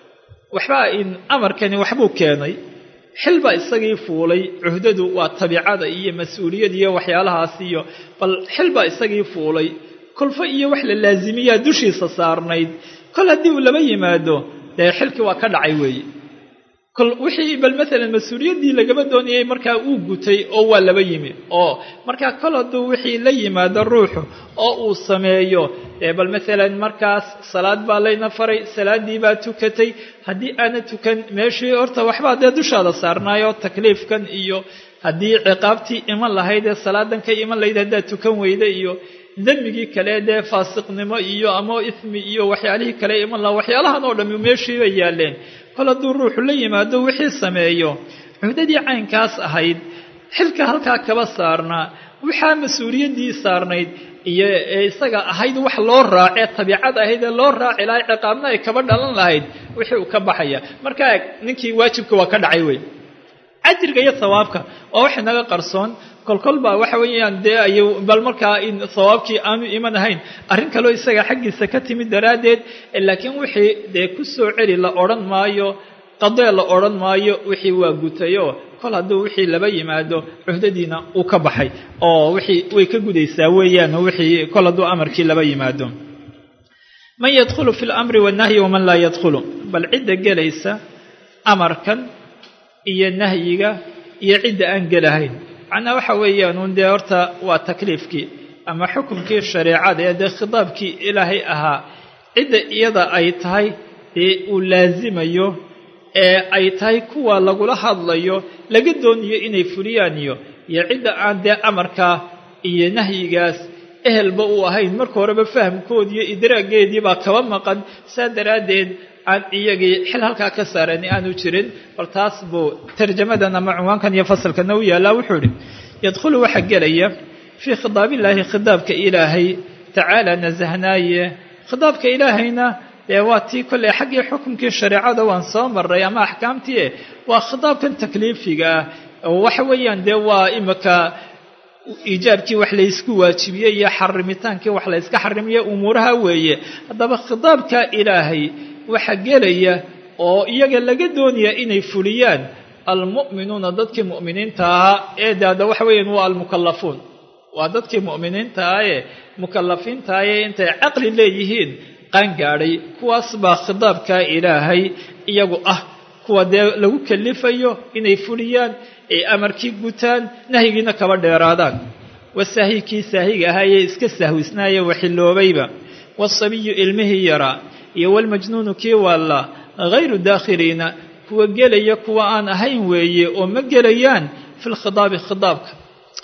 waxbaa in amarkani waxbuu keenay xilbaa isagii fuulay cuhdadu waa tabiicada iyo mas-uuliyad iyo waxyaalahaas iyo bal xilbaa isagii fuulay kolfo iyo wax la laasimiyaa dushiisa saarnayd kol haddii uu laba yimaado dee xilkii waa ka dhacay weeye kol wixii bal maalan mas-uuliyaddii lagaba doonayay markaa uu gutay oo waa laba yimi oo markaa kol hadduu wixii la yimaado ruuxu oo uu sameeyo dee bal maalan markaas salaad baa layna faray salaaddii baa tukatay haddii aana tukan meeshii horta waxbaa dee dushaada saarnaayo takliifkan iyo haddii ciqaabtii iman lahayd ee salaadan ka iman lahayd haddaad tukan weyda iyo dembigii kale dee faasiqnimo iyo ama ismi iyo waxyaalihii kale iman laha waxyaalahan oo dhammi meeshiiba yaalleen kol hadduu ruuxu la yimaado wixii sameeyo cuhdadii caynkaas ahayd xilka halkaa kaba saarnaa waxaa mas-uuliyaddii saarnayd iyo ee isaga ahayd wax loo raacee tabiicad ahayd ee loo raaci lahay ciqaabna ay kaba dhalan lahayd wixii uu ka baxaya markaa ninkii waajibka waa ka dhacay wey ajriga iyo sawaabka waa wax inaga qarsoon kolkol baa waxa weeyaan dee ay bal markaa in sawaabkii aanu iman ahayn arrin kaloo isaga xaggiisa ka timid daraaddeed laakiin wixii dee ku soo celi la odhan maayo qadee la odhan maayo wixii waa gutayoo kol hadduu wixii laba yimaado cuhdadiina uu ka baxay oo wixii way ka gudaysaa weeyaan wixii kol hadduu amarkii laba yimaado man yadkhulu fi lamri wannahyi waman laa yadkhulu bal cidda gelaysa amarkan iyo nahyiga iyo cidda aan gelahayn macnaa waxa weeyaan uun dee horta waa takliifkii ama xukumkii shareecada ee dee khitaabkii ilaahay ahaa cidda iyada ay tahay dee uu laasimayo ee ay tahay kuwa lagula hadlayo laga doonayo inay fuliyaan iyo iyo cidda aan dee amarkaa iyo nahyigaas ehelba uu ahayn marka horeba fahamkoodiiyo idraageedii baa kaba maqan saa daraaddeed aan iyagii xil halkaa ka saarani aanu jirin bal taas buu tarjamadan ama cunwaankan iyo fasalkana u yaallaa wuxuu idhi yadkhulu waxaa gelaya fii khitaabillaahi khitaabka ilaahay tacaala nasahnaaye khitaabka ilaahayna dee waa tii kolley xaggii xukunkii shareecada waan soo maray ama axkaamtii waa khitaabkan takliifiga ah oo waxa weeyaan dee waa imika iijaabkii wax laysku waajibiyey iyo xarimitaankii wax layska xarimiye umuuraha weeye haddaba khitaabka ilaahay waxa gelaya oo iyaga laga doonaya inay fuliyaan almu'minuuna dadkii mu'miniinta ahaa ee de hadda waxa weeyaan waa almukallafuun waa dadkii mu'miniinta ah ee mukallafiinta ah ee intay caqli leeyihiin qaangaadhay kuwaas baa khitaabka ilaahay iyagu ah kuwa dee lagu kalifayo inay fuliyaan ay amarkii gutaan nahyigiina kaba dheeraadaan wasaahi kii saahiga ahaayee iska sahwisnaaye waxiloobayba waasabiyu ilmihii yaraa iyo walmajnuunu kii waalla hayru daakhiliina kuwa gelaya kuwa aan ahayn weeye oo ma gelayaan fi lkhidaabi khidaabka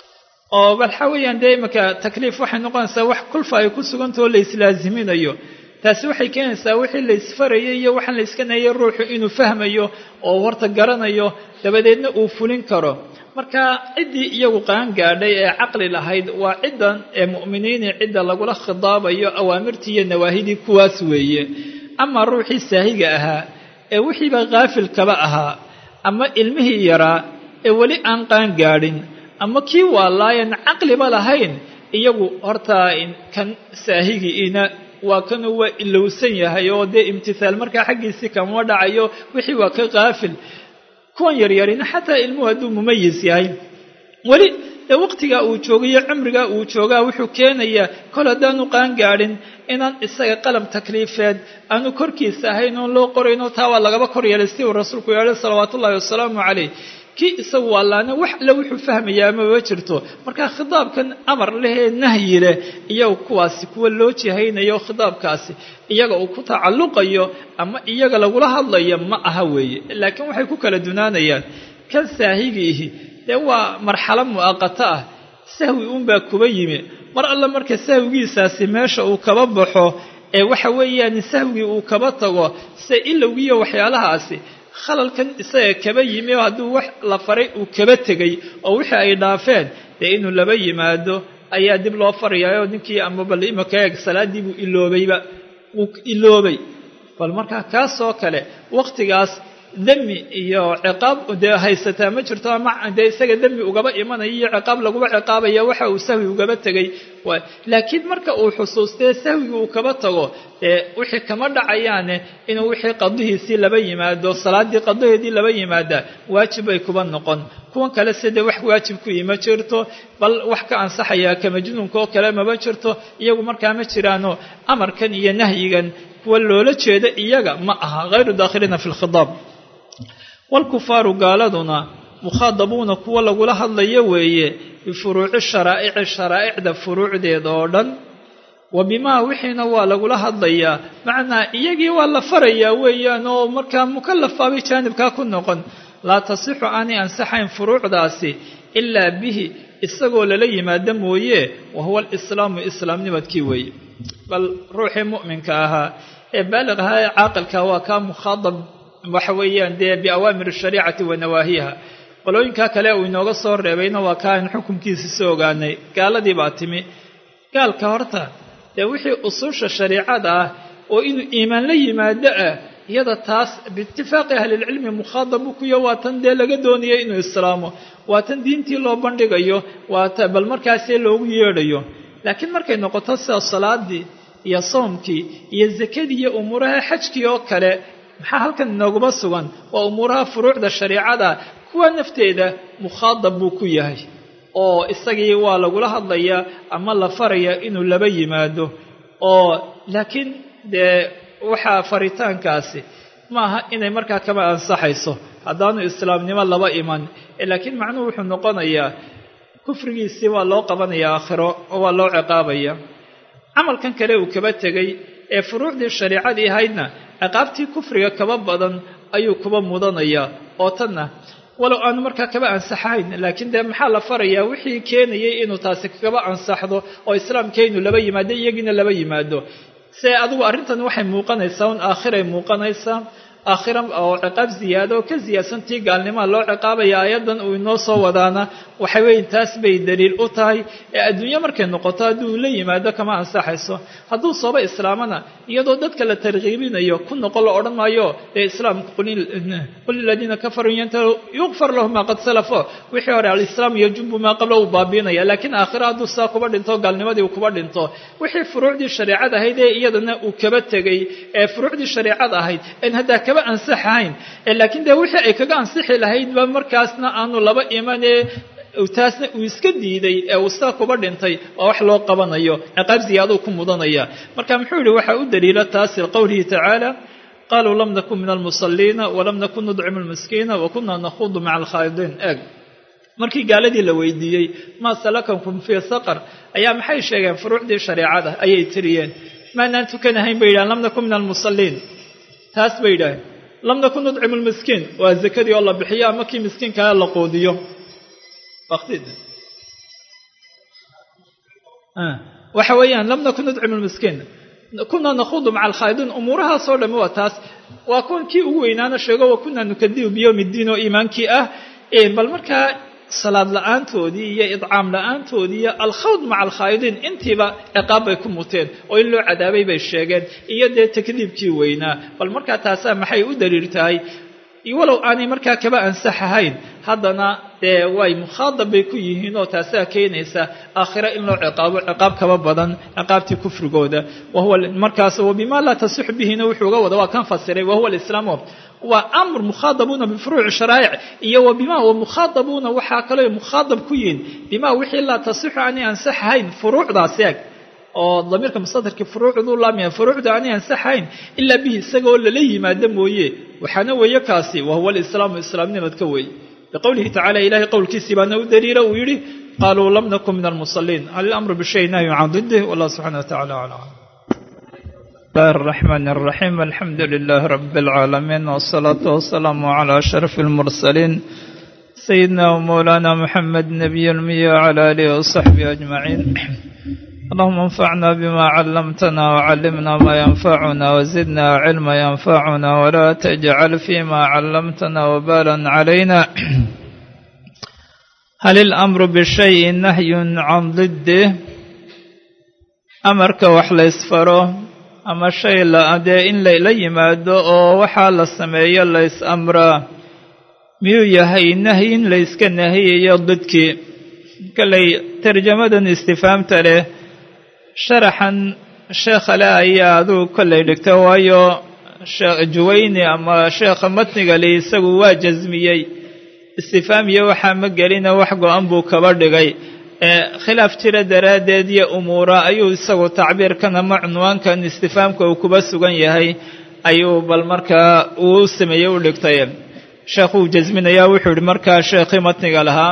oo waxa weeyaan dee iminka takliif waxay noqonaysaa wax kulfa ay ku sugantah oo la islaaziminayo taasi waxay keenaysaa wixii la isfarayay iyo waxaan la iska nayay ruuxu inuu fahmayo oo horta garanayo dabadeedna uu fulin karo marka ciddii iyagu qaangaadhay ee caqli lahayd waa ciddan ee mu'miniinii cidda lagula khidaabayo awaamirtii iyo nawaahidii kuwaas weeye ama ruuxii saahiga ahaa ee wixiiba kaafilkaba ahaa ama ilmihii yaraa ee weli aan qaangaadhin ama kii waalaayan caqliba lahayn iyagu horta kan saahigiina waa kanuu waa ilowsan yahay oo dee imtihaal markaa xaggiisii kama dhacayo wixii waa ka kaafil kuwan yaryarina xataa ilmuhu hadduu mumayis yahay weli dee waqtigaa uu joogayo cumrigaa uu joogaa wuxuu keenayaa kol haddaanu qaangaadhin inaan isaga qalam takliifeed aanu korkiisa ahayn oon loo qorayno taa waa lagaba kor yeelay si uu rasuulku yeelay salawaatu ullahi wasalaamu calayh kii isagu waalaana wax alle wuxuu fahmayaa maba jirto marka khitaabkan amar lehee nahyi leh iyaga kuwaasi kuwa loo jihaynayo khitaabkaasi iyaga uu ku tacalluqayo ama iyaga lagula hadlayo ma aha weeye laakiin waxay ku kala dunaanayaan kan saahigiihi dee waa marxalo mu'aqato ah sahwi uunbaa kuba yimi mar alle marka sahwigiisaasi meesha uu kaba baxo ee waxa weeyaan sahwigii uu kaba tago se ilowgiiyo waxyaalahaasi khalalkan isaga kaba yimi oo hadduu wax la faray uu kaba tegay oo wixii ay dhaafeen dee inuu laba yimaado ayaa dib loo farayaayoo ninkii ama bal imaka eeg salaaddii buu iloobayba wuu iloobay bal markaa kaasoo kale wakhtigaas demi iyo ciqaab dee haysataa ma jirto ama dee isaga demi ugaba imanaya iyo ciqaab laguba ciqaabaya waxa uu sahwi ugaba tegay laakiin marka uu xusuustee sahwigii uu kaba tago dee wixii kama dhacayaane inuu wixii qadihiisii laba yimaado salaaddii qadaheedii laba yimaada waajib bay kuba noqon kuwan kale sidee wax waajib ku ima jirto bal wax ka ansaxayaa ka majnuunka oo kale maba jirto iyagu markaa ma jiraano amarkan iyo nahyigan kuwa loola jeeda iyaga ma aha hayru daakhiliina fi lkhidaab waalkufaaru gaaladuna mukhaadabuuna kuwa lagula hadlayo weeye bifuruuci sharaa'ici sharaa'icda furuucdeeda oo dhan wa bimaa wixiina waa lagula hadlayaa macnaa iyagii waa la farayaa weeyaan oo markaa mukallafaabay jaanibkaa ku noqon laa tasixu aanay ansaxayn furuucdaasi ilaa bihi isagoo lala yimaado mooye wa huwa alislaamu islaamnimadkii weeye bal ruuxii mu'minka ahaa ee baaliq ahaa ee caaqilka waa kaa mukhaadab waxa weeyaan dee biawaamir shariicati wa nawaahiha qolooyinkaa kale uu inooga soo reebayna waa kaa in xukunkiisa soo ogaanay gaaladii baa timi gaalka horta dee wixii usuusha shariicada ah oo inuu iimaan la yimaado ah iyada taas biitifaaqi ahlilcilmi mukhaadab u kuyo waa tan dee laga doonaya inuu islaamo waa tan diintii loo bandhigayo waa ta bal markaasee loogu yeedhayo laakiin markay noqoto sida salaadii iyo soomkii iyo zakadii iyo umuuraha xajkii oo kale maxaa halkan inooguma sugan waa umuuraha furuucda shariicada kuwa nafteeda mukhaadab buu ku yahay oo isagii waa lagula hadlayaa ama la farayaa inuu laba yimaado oo laakiin dee waxaa faritaankaasi maaha inay markaa kama ansaxayso haddaanu islaamnimo laba iman laakiin macnuhu wuxuu noqonayaa kufrigiisii waa loo qabanayaa aakhiro oo waa loo ciqaabaya camalkan kale uu kaba tegay ee furuucdii shariicadii ahaydna ciqaabtii kufriga kaba badan ayuu kuba mudanayaa oo tanna walow aanu markaa kaba ansaxayn laakiin dee maxaa la farayaa wixii keenayay inuu taasi kaba ansaxdo oo islaamkaynu laba yimaado iyagiina laba yimaado se adigu arrintan waxay muuqanaysaa un aakhiray muuqanaysaa aakhira oo ciqaab ziyaado oo ka ziyaadsan tii gaalnimaa loo ciqaabaya aayaddan uu inoo soo wadaana waxa weeye taas bay daliil u tahay ee adduunyo markay noqoto hadduu la yimaado kama ansaxayso hadduu sooba islaamana iyadoo dadka la tarkiibinayo ku noqon la odhan maayo ee islaamka qul liladiina kafaruu yantahu yukfar lahu maa qad salafo wixii hore alislaam yajubu maa qabla uu baabiinaya laakiin aakhira hadduu saa kuba dhinto gaalnimadii uu kuba dhinto wixii furuucdii shareecad ahayd ee iyadana uu kaba tegey ee furuucdii shareecad ahayd en haddaa kaba ansaxahayn laakiin dee wixii ay kaga ansixi lahaydba markaasna aanu laba imanee taasna uu iska diiday ee uu saa kuba dhintay waa wax loo qabanayo ciqaab ziyaadou ku mudanaya marka muxuu yihi waxaa u daliila taasi liqowlihi tacaala qaluu lam nakun min almusaliina walam nakun nudcimu lmiskiina wa kuna nakhuudu maca alkhaa'idiin eeg markii gaaladii la weydiiyey maa salakakum fii saqar ayaa maxay sheegeen furuucdii shareecada ayay tiriyeen maanaan tukanahayn bay yidhahen lam nakun min almusaliin taas bay yidhaaheen lam nakun nudcimu lmiskiin waa zakadii oo la bixiyo ama kii miskiinkaa la quudiyo waxa weeyaan lam nakun nudcimu lmiskiin kunaa nakhuudu maca alkhaa'idiin umuurahaasoo dhamme waa taas waa kuwan kii ugu weynaana sheego wa kunaa nukadibu biyowmi ddiin oo iimaankii ah bal markaa salaad la-aantoodii iyo idcaam la-aantoodii iyo alkhawd maca alkhaa'idiin intiiba ciqaab bay ku muteen oo in loo cadaabay bay sheegeen iyo dee takdiibkii weynaa bal markaa taasaa maxay u daliil tahay walow aanay markaa kaba ansax ahayn haddana dee way mukhaadab bay ku yihiin oo taasaa keenaysa aakhira in loo ciqaabo ciqaab kaba badan ciqaabtii kufrigooda wahuwa markaas wabima laa tasix bihina wuxuu uga wada waa kan fasiray wahuwa alislaamu waa amr mukhaadabuuna bifuruuci sharaa'ic iyo wa bima wa mukhaadabuuna waxaa kaloo mukhaadab ku yihiin bima wixii laa tasixu aanay ansax ahayn furuucdaas eeg oo damiirka mustadarkii furuucduu laamaya furuucda aanay ansaxayn ilaa bihi isagaoo lala yimaado mooye waxaana weeye kaasi wahuwa alislaamu islaamnimadka weeye biqowlihi tacala ilahay qowlkiisii baana u daliila uu yidhi qaluu lam nakun min almusaliin hal ilamru bishay nahyu can didih wallah subxana watacala aclam الله الرحمن الرحيم الحمد لله رب العالمين والصلاة والسلام على أشرف المرسلين سيدنا ومولانا محمد نبي المية وعلى آله وصحبه أجمعين اللهم انفعنا بما علمتنا وعلمنا ما ينفعنا وزدنا علما ينفعنا ولا تجعل فيما علمتنا وبالا علينا هل الأمر بشيء نهي عن ضده أمرك وحل يسفره أما شيء لا أدى إن لا يماد أو وحال السماية ليس أمره ميو يهي نهي ليس كنهي يضدك كلي ترجمة استفهام تره sharaxan sheekha le ayaa aduu kollay dhigta waayo juwayni ama sheekha matniga li isagu waa jasmiyey istifaamiyo waxaa ma gelina wax go-an buu kaba dhigay khilaaf jira daraaddeed iyo umuura ayuu isagu tacbiirkan ama cunwaankan istifaamka uu kuba sugan yahay ayuu bal markaa uu sameeyey u dhigtay sheekhuu jasminayaa wuxuu yihi markaa sheekhii matniga lahaa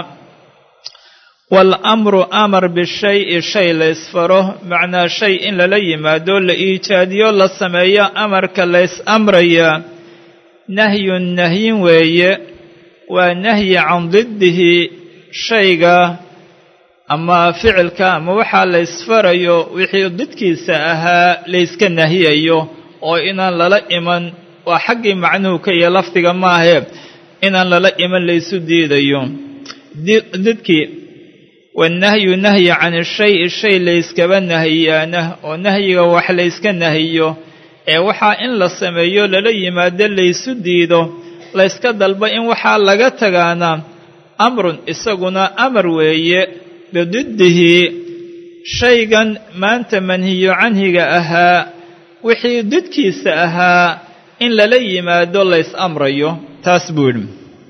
waalamru amar bishayi shay la ysfaro macnaa shay in lala yimaado la iijaadiyo la sameeyo amarka lays amraya nahyun nahyin weeye waa nahyi can diddihi shayga ama ficilka ama waxaa la ysfarayo wixii didkiisa ahaa layska nahiyayo oo inaan lala iman waa xaggii macnuhu ka iyo lafdiga maahe inaan lala iman laysu diidayo didkii wannahyu nahyi can ishayi shay layskaba nahiyaana oo nahyiga wax layska nahiyo ee waxaa in la sameeyo lala yimaado laysu diido layska dalba in waxaa laga tagaana amrun isaguna amar weeye bididdihi shaygan maanta manhiyo canhiga ahaa wixii didkiisa ahaa in lala yimaado lays amrayo taas buu yidhi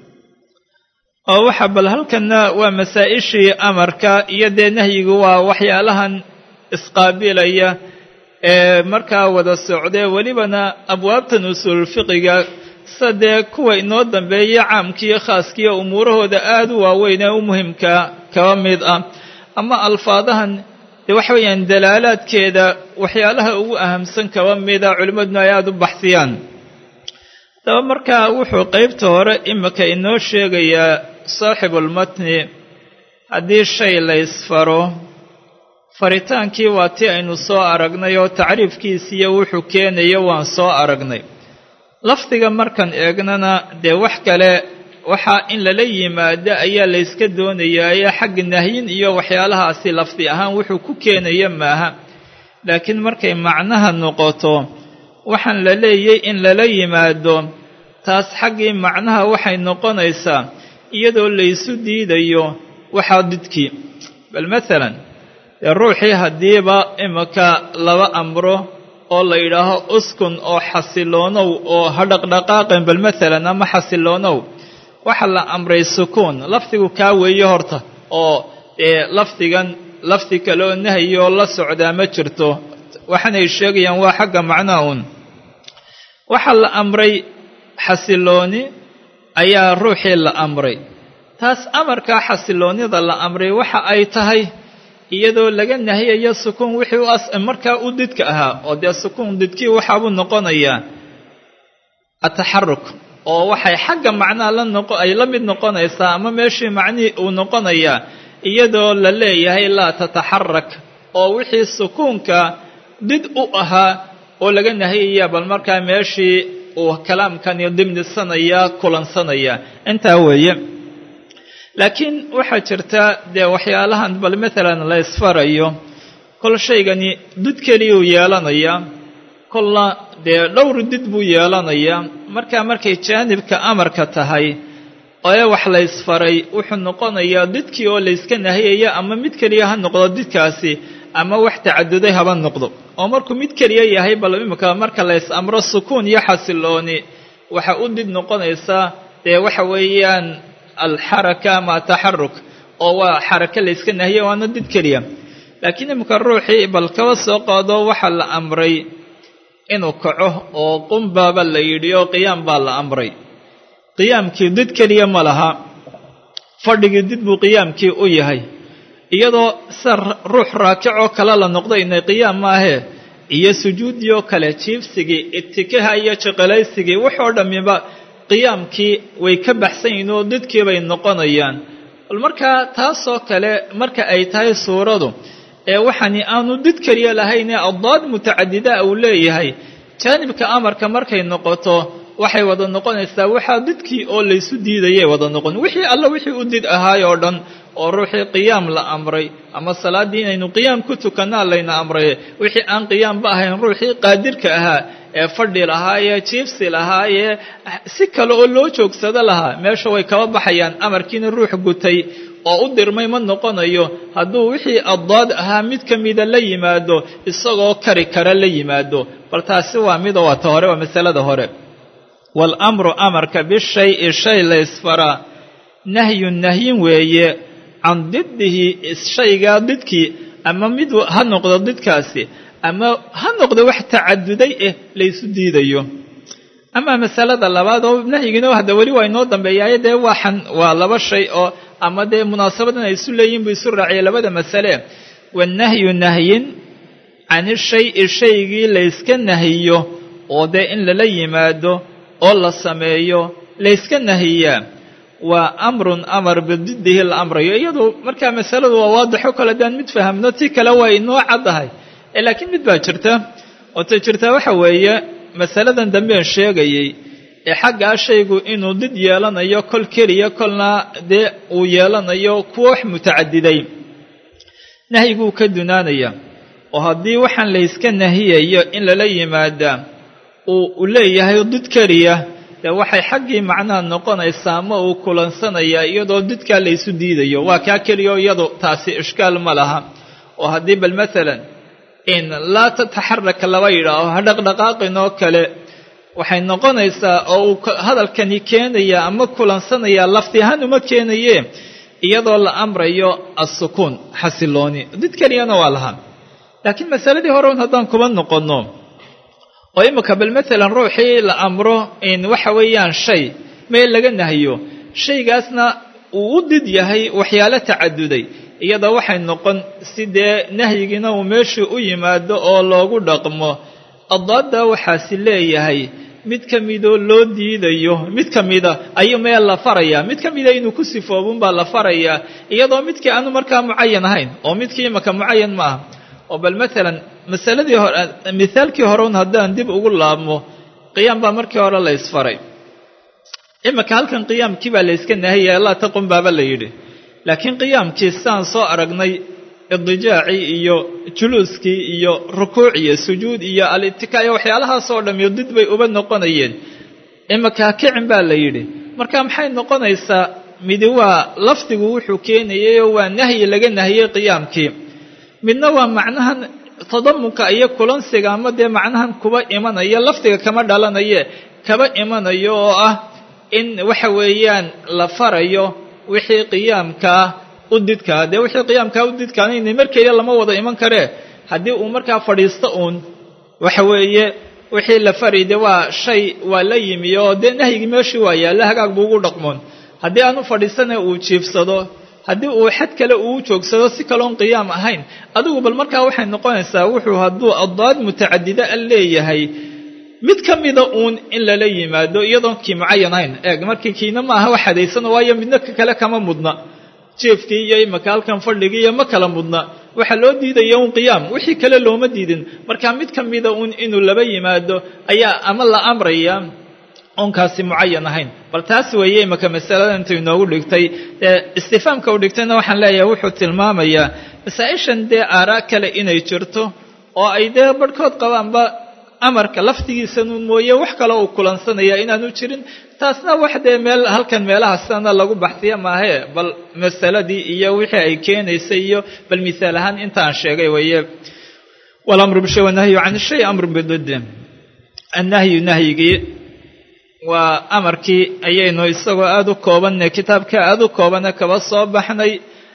oo waxa bal halkanna waa masaa-ishii amarka iyo dee nahyigu waa waxyaalahan isqaabilaya ee markaa wada socdee welibana abwaabtan usuulfiqiga sida dee kuwa inoo dambeeya caamkiiyo khaaskiiyo umuurahooda aada u waaweyn ee u muhimka kaba mid ah ama alfaadahan dee waxa weeyaan dalaalaadkeeda waxyaalaha ugu ahamsan kaba mida culimmaduna ay aada u baxsiyaan daba markaa wuxuu qeybta hore imika inoo sheegayaa saaxibulmatni haddii shay la ysfaro faritaankii waa ti aynu soo aragnay oo tacriifkiisiiyo wuxuu keenayo waan soo aragnay lafdiga markan eegnana dee wax kale waxaa in lala yimaado ayaa layska doonayaaye xagga nahyin iyo waxyaalahaasi lafdi ahaan wuxuu ku keenaya maaha laakiin markay macnaha noqoto waxaan la leeyay in lala yimaado taas xaggii macnaha waxay noqonaysaa iyadoo laysu diidayo waxaa didkii bal maalan dee ruuxii haddiiba imika laba amro oo la yidhaaho uskun oo xasiloonow oo ha dhaqdhaqaaqin bal maalan ama xasiloonow waxaa la amray sukuun lafdigu kaa weeye horta oo dee lafdigan lafdi kale oo nahayoo la socdaa ma jirto waxaanay sheegayaan waa xagga macnaha uun waxaa la amray xasilooni ayaa ruuxii la amray taas amarkaa xasiloonnida la amray waxa ay tahay iyadoo laga nahiyayo sukuun wixii u markaa u didka ahaa oo dee sukuun didkii waxaabuu noqonayaa ataxaruk oo waxay xagga macnaha la noqo ay la mid noqonaysaa ama meeshii macnihii uu noqonayaa iyadoo la leeyahay laa tataxarak oo wixii sukuunka did u ahaa oo laga nahiyaya bal markaa meeshii uu kalaamkani dimnisanaya kulansanaya intaa weeye laakiin waxaa jirta dee waxyaalahan bal maalan la isfarayo kol shaygani did keliyuu yeelanayaa kolna dee dhowr did buu yeelanayaa markaa markay jaanibka amarka tahay ee wax la ysfaray wuxuu noqonayaa didkii oo layska nahiyaya ama mid keliya ha noqdo didkaasi ama wax tacaduday haba noqdo oo markuu mid keliya yahay bal imika marka la ys amro sukuun iyo xasilooni waxa u did noqonaysaa dee waxa weeyaan alxaraka ama ataxaruk oo waa xaraka layska nahiya waana did keliya laakiin imika ruuxii bal kaba soo qaado waxaa la amray inuu kaco oo qumbaaba la yidhi oo qiyaam baa la amray qiyaamkii did keliya ma laha fadhigii did buu qiyaamkii u yahay iyadoo sida ruux raakicoo kale la noqdo inay qiyaam maahee iyo sujuuddii oo kale jiibsigii itikaha iyo jiqilaysigii waxoo dhammiba qiyaamkii way ka baxsan yihiin oo didkii bay noqonayaan bal markaa taasoo kale marka ay tahay suuradu ee waxani aanu did keliya lahaynee addaad mutacadida uu leeyahay jaanibka amarka markay noqoto waxay wada noqonaysaa waxaa didkii oo laysu diidayay wada noqon wixii alla wixii u did ahaay oo dhan oo ruuxii qiyaam la amray ama salaaddii inaynu qiyaam ku tukannaa layna amray wixii aan qiyaamba ahayn ruuxii qaadirka ahaa ee fadhi lahaayee jiibsi lahaayee si kale oo loo joogsado lahaa meesha way kaba baxayaan amarkiina ruux gutay oo u dirmay ma noqonayo hadduu wixii addaad ahaa mid ka mida la yimaado isagoo kari kara la yimaado bal taasi waa mida waa ta hore waa masalada hore waalamru amarka bishayi shay la ysfaraa nahyun nahyin weeye can diddihi shaygaa didkii ama mid ha noqdo didkaasi ama ha noqdo wax tacaduday eh laysu diidayo ama masalada labaad oo nahyigiina hadda weli waa inoo dambeeyaaye dee waxan waa laba shay oo ama dee munaasabadan ay isu leeyihin buu isu raaciyay labada masale wanahyu nahyin can shayi shaygii layska nahiyo oo dee in lala yimaado oo la sameeyo layska nahiyaa waa amrun amar bididdihi la amrayo iyadu markaa masaladu waa waadixo kale daan mid fahamno ti kale waa inoo caddahay laakiin mid baa jirta oo ta jirta waxa weeye masaladan dambean sheegayey ee xaggaa shaygu inuu did yeelanayo kol keliya kolna dee uu yeelanayo kuwa wax mutacadiday nahyiguu ka dunaanaya oo haddii waxaan layska nahiyayo in lala yimaadaa uu leeyahay did keliya dee waxay xaggii macnaha noqonaysaa ma uu kulansanayaa iyadoo didkaa laysu diidayo waa kaa keliya iyadu taasi ishkaal ma laha oo haddii bal maalan in laa tataxaraka laba yidhaaho ha dhaqdhaqaaqin oo kale waxay noqonaysaa oo uu hadalkani keenaya ama kulansanayaa lafti ahaan uma keenaye iyadoo la amrayo assukuun xasilooni did keliyana waa lahaa laakiin masaladii hore un haddaan kuba noqonno oo imika bal maalan ruuxii la amro in waxa weeyaan shay meel laga nahiyo shaygaasna uu u did yahay waxyaalo tacaduday iyada waxay noqon si dee nahyigiina uu meeshii u yimaado oo loogu dhaqmo addaadda waxaasi leeyahay mid ka midoo loo diidayo mid ka mida ayuu meel la farayaa mid ka mida inuu ku sifoobunbaa la farayaa iyadoo midkii aanu markaa mucayan ahayn oo midkii imaka mucayan ma aha oo bal maalan masaladii hore mithaalkii hore un haddaan dib ugu laabmo qiyaam baa markii hore la ysfaray iminka halkan qiyaamkii baa la yska nahiyay laa taqum baaba la yidhi laakiin qiyaamkii sidaan soo aragnay idijaacii iyo juluuskii iyo rukuuc iyo sujuud iyo al-itika iyo waxyaalahaasoo dham iyo did bay uba noqonayeen iminka kicin baa la yidhi marka maxay noqonaysaa midi waa lafdigu wuxuu keenayayoo waa nahyi laga nahiyey qiyaamkii midna waa macnahan tadamunka iyo kulansiga ama dee macnahan kuba imanaya lafdiga kama dhalanaye kaba imanayo oo ah in waxa weeyaan la farayo wixii qiyaamkaa u didkaa dee wixii qiyaamkaa u didkaanayna markeeda lama wada iman karee haddii uu markaa fadhiisto uun waxa weeye wixii la faray dee waa shay waa la yimi oo dee nahyigii meeshii waa yaalla hagaag buu ugu dhaqmoon haddii aanu fadhiisana uu jiifsado haddii uu xad kale uu joogsado si kaloon qiyaam ahayn adigu bal markaa waxay noqonaysaa wuxuu hadduu addaad mutacadida a leeyahay mid ka mida uun in lala yimaado iyadoon kii mucayan ahayn eeg markii kiina ma aha wax hadaysano waayo midna ka kale kama mudna jeefkii iyo imaka halkan fadhigii iyo ma kala mudna waxaa loo diidaya un qiyaam wixii kale looma diidin marka mid ka mida uun inuu laba yimaado ayaa ama la amraya oonkaasi mucayan ahayn bal taas weeye imaka masalada intu inoogu dhigtay dee istifaamka u dhigtayna waxaan leeyahay wuxuu tilmaamayaa masaa-ishan dee aaraa kale inay jirto oo ay dee barhkood qabaanba amarka laftigiisanuun mooye wax kale uu kulansanaya inaanu jirin taasna wax dee meel halkan meelaha sidana lagu baxsiya maahee bal masaladii iyo wixii ay keenaysay iyo bal misaal ahaan intaan sheegay weeye walamru bishay wanahyu can shay amrun bididdi annahyu nahyigii waa amarkii ayaynu isagoo aada u koobanay kitaabka aada u koobana kaba soo baxnay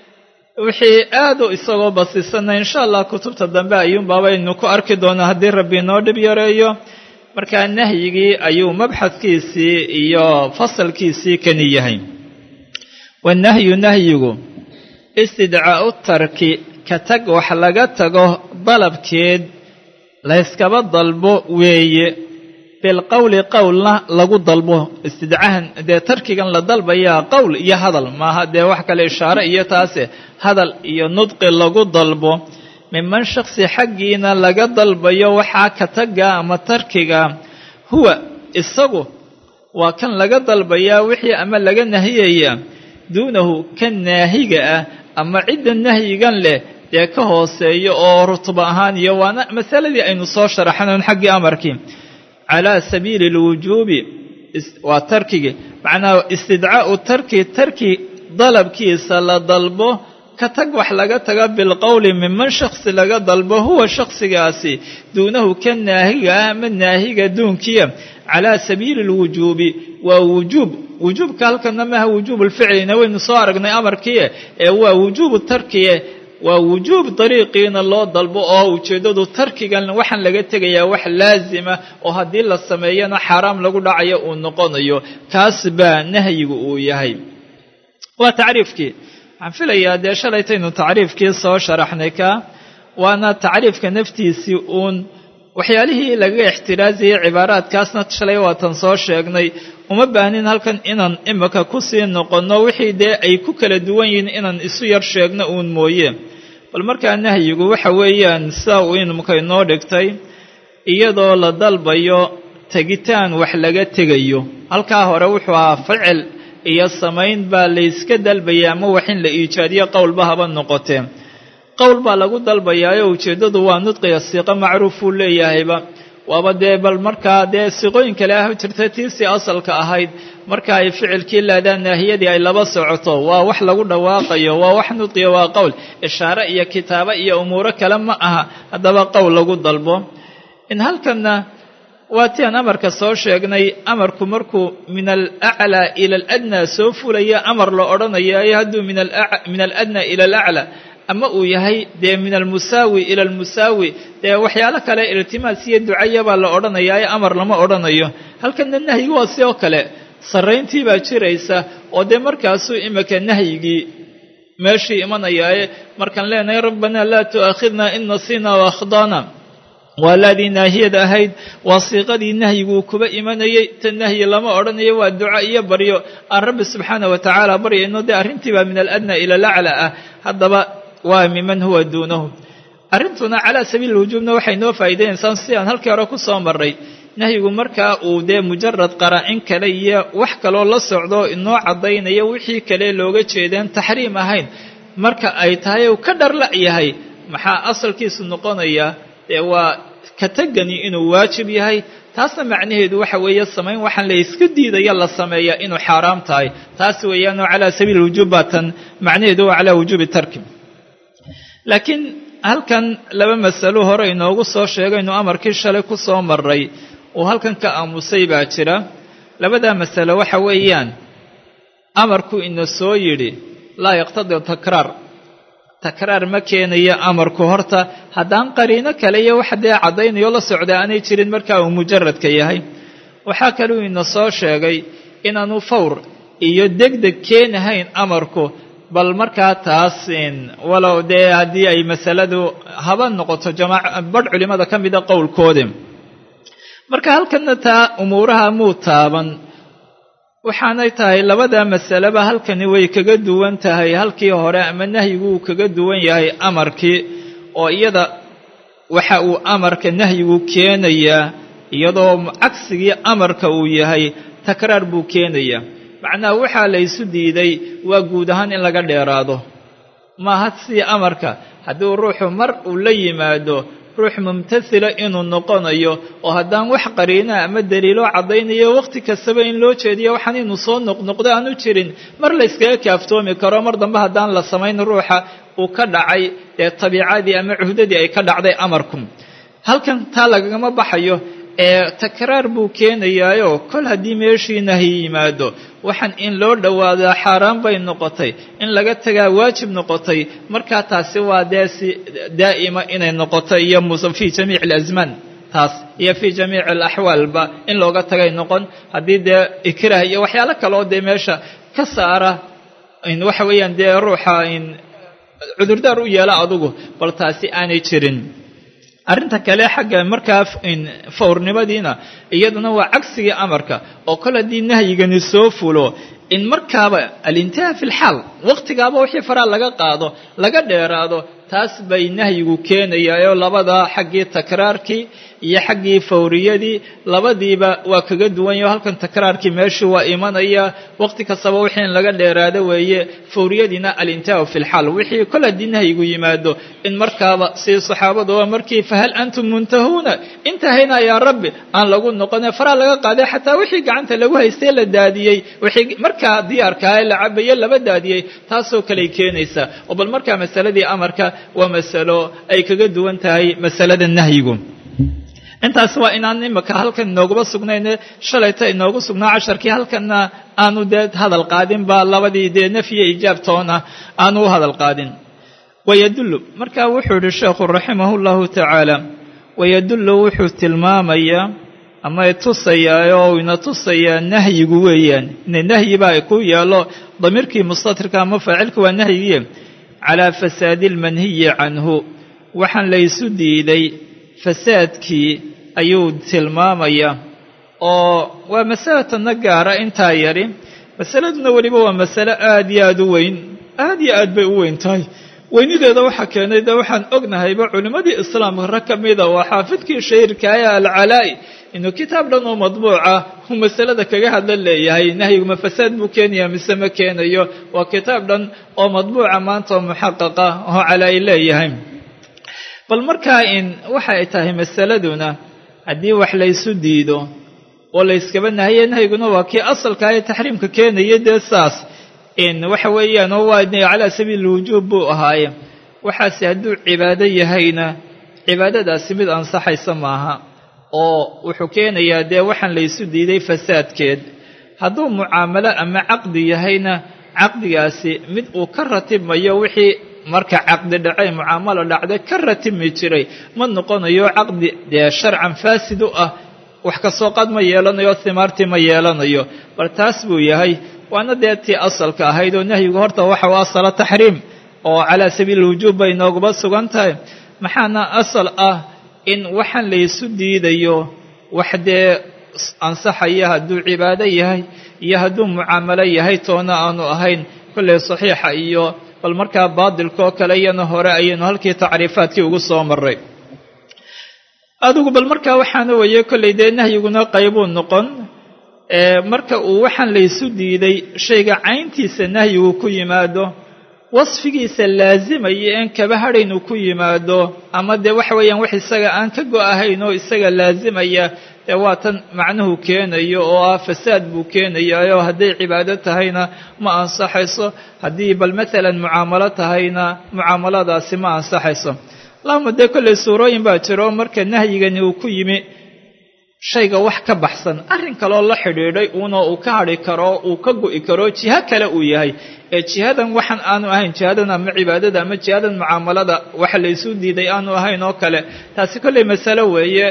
wixii aad u isagoo basisanay insha allah kutubta dambe ayuunbaabaynu ku arki doonaa haddii rabbi inoo dhib yareeyo markaa nahyigii ayuu mabxadkiisii iyo fasalkiisii kani yahay wanahyu nahyigu istidcaa'u tarki ka tag wax laga tago dalabkeed layskaba dalbo weeye bilqowli qowlna lagu dalbo istidcahan dee tarkigan la dalbayaa qowl iyo hadal maaha dee wax kale ishaare iyo taase hadal iyo nudqi lagu dalbo miman shaksi xaggiina laga dalbayo waxaa ka taga ama tarkiga huwa isagu waa kan laga dalbayaa wixii ama laga nahiyaya duunahu kan naahiga ah ama cidda nahyigan leh dee ka hooseeyo oo rutba ahaan iyo waana masaladii aynu soo sharaxnayn xaggii amarkii calaa sabiili alwujuubi waa tarkigi macnaha istidcaa'u tarki tarki dalabkiisa la dalbo ka tag wax laga taga bilqowli miman shaksi laga dalbo huwa shaksigaasi duunahu ka naahiga ah ama naahiga duunkiya calaa sabiili alwujuubi waa wujuub wujuubka halkana maaha wujuub lficlina waynu soo aragnay amarkiie ee waa wujuubu tarkiye waa wujuub dariiqiina loo dalbo oo ujeeddadu tarkigan waxaan laga tegayaa wax laasima oo haddii la sameeyana xaaraam lagu dhacayo uu noqonayo kaas baa nahyigu uu yahay waa tacriifkii waxaan filayaa dee shalaytaynu tacriifkii soo sharaxnay ka waana tacriifka naftiisii uun waxyaalihii laga ixtiraazayay cibaaraadkaasna shalay waatan soo sheegnay uma baahnin halkan inaan imika kusii noqonno wixii dee ay ku kala duwan yihiin inaan isu yar sheegno uun mooye bal markaa nahyigu waxa weeyaan sidaa uu imika inoo dhigtay iyadoo la dalbayo tegitaan wax laga tegayo halkaa hore wuxuu ahaa ficil iyo samayn baa layska dalbaya ama wax in la iijaadiyo qowlba haba noqotee qowl baa lagu dalbayaayo ujeeddadu waa nudqiga siiqo macruufuu leeyahayba waaba dee bal markaa dee siiqooyin kale ah jirta tiisii asalka ahayd marka ay ficilkii laadaan naahiyadii ay laba socoto waa wax lagu dhawaaqayo waa wax nudqiya waa qowl ishaare iyo kitaabo iyo umuuro kale ma aha haddaba qowl lagu dalbo in halkanna waa ti aan amarka soo sheegnay amarku markuu min alaclaa ila aladnaa soo fulaya amar la odhanayayo hadduu min aladnaa ila alaclaa ama uu yahay dee min almusaawi ila almusaawi dee waxyaalo kale iltimaas iyo ducaya baa la odhanayaayo amar lama odhanayo halkanna nahyigu waa sidoo kale sarrayntii baa jiraysa oo dee markaasuu imika nahyigii meeshii imanayaaye markaan leenahay rabbanaa laa tu'aakhidna in nasiina waakhdana waa laadii naahiyada ahayd waa siiqadii nahyiguu kuba imanayey ta nahyi lama odhanayo waa duco iyo baryo aan rabbi subxaana wa tacaala baryayno dee arrintiibaa min aladnaa ila alacla ah haddaba waa miman huwa duunahu arrintuna calaa sabiili wujuubna waxay noo faa'iidaynaysaa si aan halkii hore ku soo marray nahyigu markaa uu dee mujarad qaraa'in kale iyo wax kaloo la socdo inoo caddaynaya wixii kale looga jeedeen taxriim ahayn marka ay tahay uu ka dharla' yahay maxaa asalkiisu noqonaya dee waa ka tegani inuu waajib yahay taasna macnaheedu waxa weeye samayn waxaan la iska diidaya la sameeya inuu xaaraam tahay taas weeyaanoo calaa sabiili wujuub baa tan macnaheedu waa calaa wujuubi tarki laakiin halkan laba masalo hore inoogu soo sheegaynu amarkii shalay ku soo maray uu halkan ka aamusay baa jira labadaa masalo waxa weeyaan amarku ina soo yidhi laa yaqtadi takraar takraar ma keenayo amarku horta haddaan qariino kale iyo wax dee caddaynayo la socda aanay jirin markaa uu mujaradka yahay waxaa kaluu ina soo sheegay inaanu fawr iyo degdeg keenahayn amarku bal markaa taas walow dee haddii ay masaladu haba noqoto jamaac badh culimmada ka mida qowlkoodi marka halkanna taa umuuraha muu taaban waxaanay tahay labada masaleba halkani way kaga duwan tahay halkii hore ama nahyigu uu kaga duwan yahay amarkii oo iyada waxa uu amarka nahyigu keenayaa iyadoo cagsigii amarka uu yahay takraar buu keenayaa macnaha waxaa la ysu diiday waa guud ahaan in laga dheeraado maaha sidii amarka haddii ruuxu mar uu la yimaado ruux mumtasila inuu noqonayo oo haddaan wax qariina ama daliilo caddaynayo wakhti kastaba in loo jeediyo waxaan inuu soo noqnoqdo aanu jirin mar la yskaga kaaftoomi karo mar dambe haddaan la samayn ruuxa uu ka dhacay ee tabiicadii ama cuhdadii ay ka dhacday amarku halkan taa lagagama baxayo ee takraar buu keenayaayo kol haddii meeshii nahyi yimaado waxaan in loo dhowaadaa xaaraan bay noqotay in laga tagaa waajib noqotay markaa taasi waa dee si daa'ima inay noqoto iyo fii jamiici alasmaan taas iyo fii jamiici alaxwaalba in looga tagay noqon haddii dee ikraah iyo waxyaalo kaleoo dee meesha ka saara waxa weeyaan dee ruuxa cudurdaar u yeela adugu bal taasi aanay jirin arrinta kale xagga markaa fawrnimadiina iyaduna waa cagsigii amarka oo kol haddii nahyigani soo fulo in markaaba alintihaa fi lxaal wakhtigaaba wixii faraa laga qaado laga dheeraado taas bay nahyigu keenayaayoo labada xaggii takraarkii iyo xaggii fawriyadii labadiiba waa kaga duwanyaho halkan takraarkii meeshii waa imanaya wakhti kastaba wixii in laga dheeraado weeye fawriyadiina alintihaau fi lxaal wixii kol haddii nahyigu yimaado in markaaba sidii saxaabadu waa markii fahal antum muntahuuna intahayna yaa rabbi aan lagu noqone faraa laga qaaday xataa wixii gacanta lagu haystay la daadiyey wixii markaa diyaarkaa ee la cabaye laba daadiyey taasoo kaley keenaysaa oo bal markaa masaladii amarka waa masalo ay kaga duwan tahay masalada nahyigu intaas waa inaan imika halkan inooguma sugnayne shalayta inoogu sugnaa casharkii halkanna aanu dee hadal qaadinba labadii dee nafyiyo ijaabtoona aanu u hadal qaadin wayadullu marka wuxuu yihi sheekhu raximahu llahu tacaala wayadullu wuxuu tilmaamayaa ama tusayaa oo ina tusayaa nahyigu weeyaan ina nahyi baa ku yaalo damiirkii mustatirka ama faacilka waa nahyigiye calaa fasaadi almanhiyi canhu waxaan laysu diiday fasaadkii ayuu tilmaamayaa oo waa masalatanna gaara intaa yari masaladuna weliba waa masale aad iyo aad u weyn aad iyo aad bay u weyn tahay weynideeda waxaa keenay de waxaan ognahayba culimmadii islaamka rag ka mida waa xaafidkii shahiirkaaya alcalaa'i inuu kitaab dhan oo madbuuca uu masalada kaga hadla leeyahay nahyiguma fasaad buu keenayaa mise ma keenayo waa kitaab dhan oo madbuuca maanta oo muxaqaqa oo calaa'i leeyahay bal markaa in waxa ay tahay masaladuna haddii wax laysu diido oo layskaba nahaye nahyiguna waa kii asalka ee taxriimka keenaya dee saas in waxa weeyaan oo waa calaa sabiili wujuub buu ahaaye waxaase hadduu cibaado yahayna cibaadadaasi mid ansaxaysa maaha oo wuxuu keenayaa dee waxaan laysu diiday fasaadkeed hadduu mucaamalo ama caqdi yahayna caqdigaasi mid uu ka ratibmayo wixii marka caqdi dhacay mucaamalo dhacday ka ratibmi jiray ma noqonayo caqdi dee sharcan faasid u ah wax kasoo qad ma yeelanayo himaartii ma yeelanayo bal taas buu yahay waana dee tii asalka ahayd oo nahyigu horta waxa u asala taxriim oo calaa sabiili wujuub bay nooguba sugan tahay maxaana asal ah in waxaan laysu diidayo wax dee ansaxaya hadduu cibaado yahay iyo hadduu mucaamalo yahay toona aanu ahayn kolley saxiixa iyo bal markaa baadilkaoo kale iyana hore ayaynu halkii tacriifaadkii ugu soo maray adigu bal markaa waxaana weeye kollay dee nahyiguna qaybuu noqon marka uu waxaan laysu diiday shayga cayntiisa nahyigu ku yimaado wasfigiisa laazimaya een kaba hadhayn uu ku yimaado ama dee waxa weeyaan wax isaga aan ka go-ahayn oo isaga laazimaya dee waa tan macnuhu keenayo oo ah fasaad buu keenayayo hadday cibaado tahayna ma ansaxayso haddii bal maalan mucaamalo tahayna mucaamaladaasi ma ansaxayso allahuma dee kollay suurooyin baa jiro marka nahyigani uu ku yimi shayga wax ka baxsan arrin kaloo la xidhiidhay uuna uu ka hadhi karo uu ka gu'i karo jiho kale uu yahay ee jihadan waxaan aanu ahayn jihadan ama cibaadada ama jihadan mucaamalada waxa laysu diiday aanu ahayn oo kale taasi kollay masalo weeye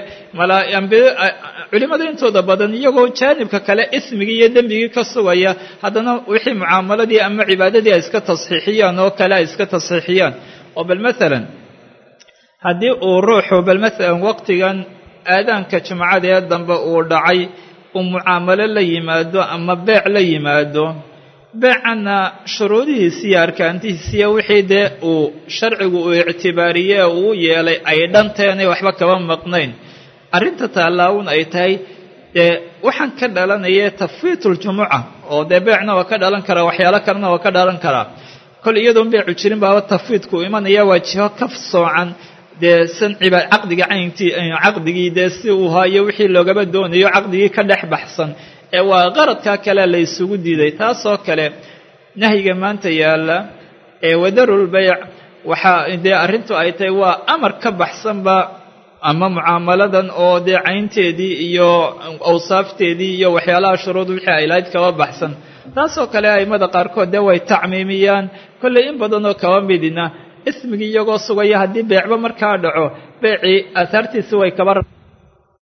culimmada intooda badan iyagoo jaanibka kale ismigii iyo dembigii ka sugaya haddana wixii mucaamaladii ama cibaadadii ay iska tasxiixiyaan oo kale ay iska tasxiixiyaan oo bal maalan haddii uu ruuxu bal maalan waqtigan aadaanka jumcada ee dambe uu dhacay uu mucaamalo la yimaado ama beec la yimaado beecanna shuruudihiisiiyo arkaantihiisiiyo wixii dee uu sharcigu uu ictibaariyee uu yeelay ay dhanteenay waxba kaba maqnayn arrinta taallaawn ay tahay dee waxaan ka dhalanaya tafwiituljumuca oo dee beecna waa ka dhalan karaa waxyaalo kalena waa ka dhalan karaa kol iyadoon beecu jirin baaba tafwiidku imanaya waa jiho ka soocan dee san cibaad caqdiga cayntii caqdigii dee si uu haayo wixii loogaba doonayo caqdigii ka dhex baxsan ee waa qaradkaa kale la ysugu diiday taasoo kale nahyiga maanta yaalla ee wadarulbayc waxaa dee arrintu ay tahay waa amar ka baxsanba ama mucaamaladan oo dee caynteedii iyo awsaafteedii iyo waxyaalaha shuruud wixii ay lahayd kaba baxsan taasoo kale a'immada qaarkood dee way tacmiimiyaan kollay in badanoo kaba midina ismigii iyagoo sugaya haddii beecba markaa dhaco beecii aahaartiisi way kaba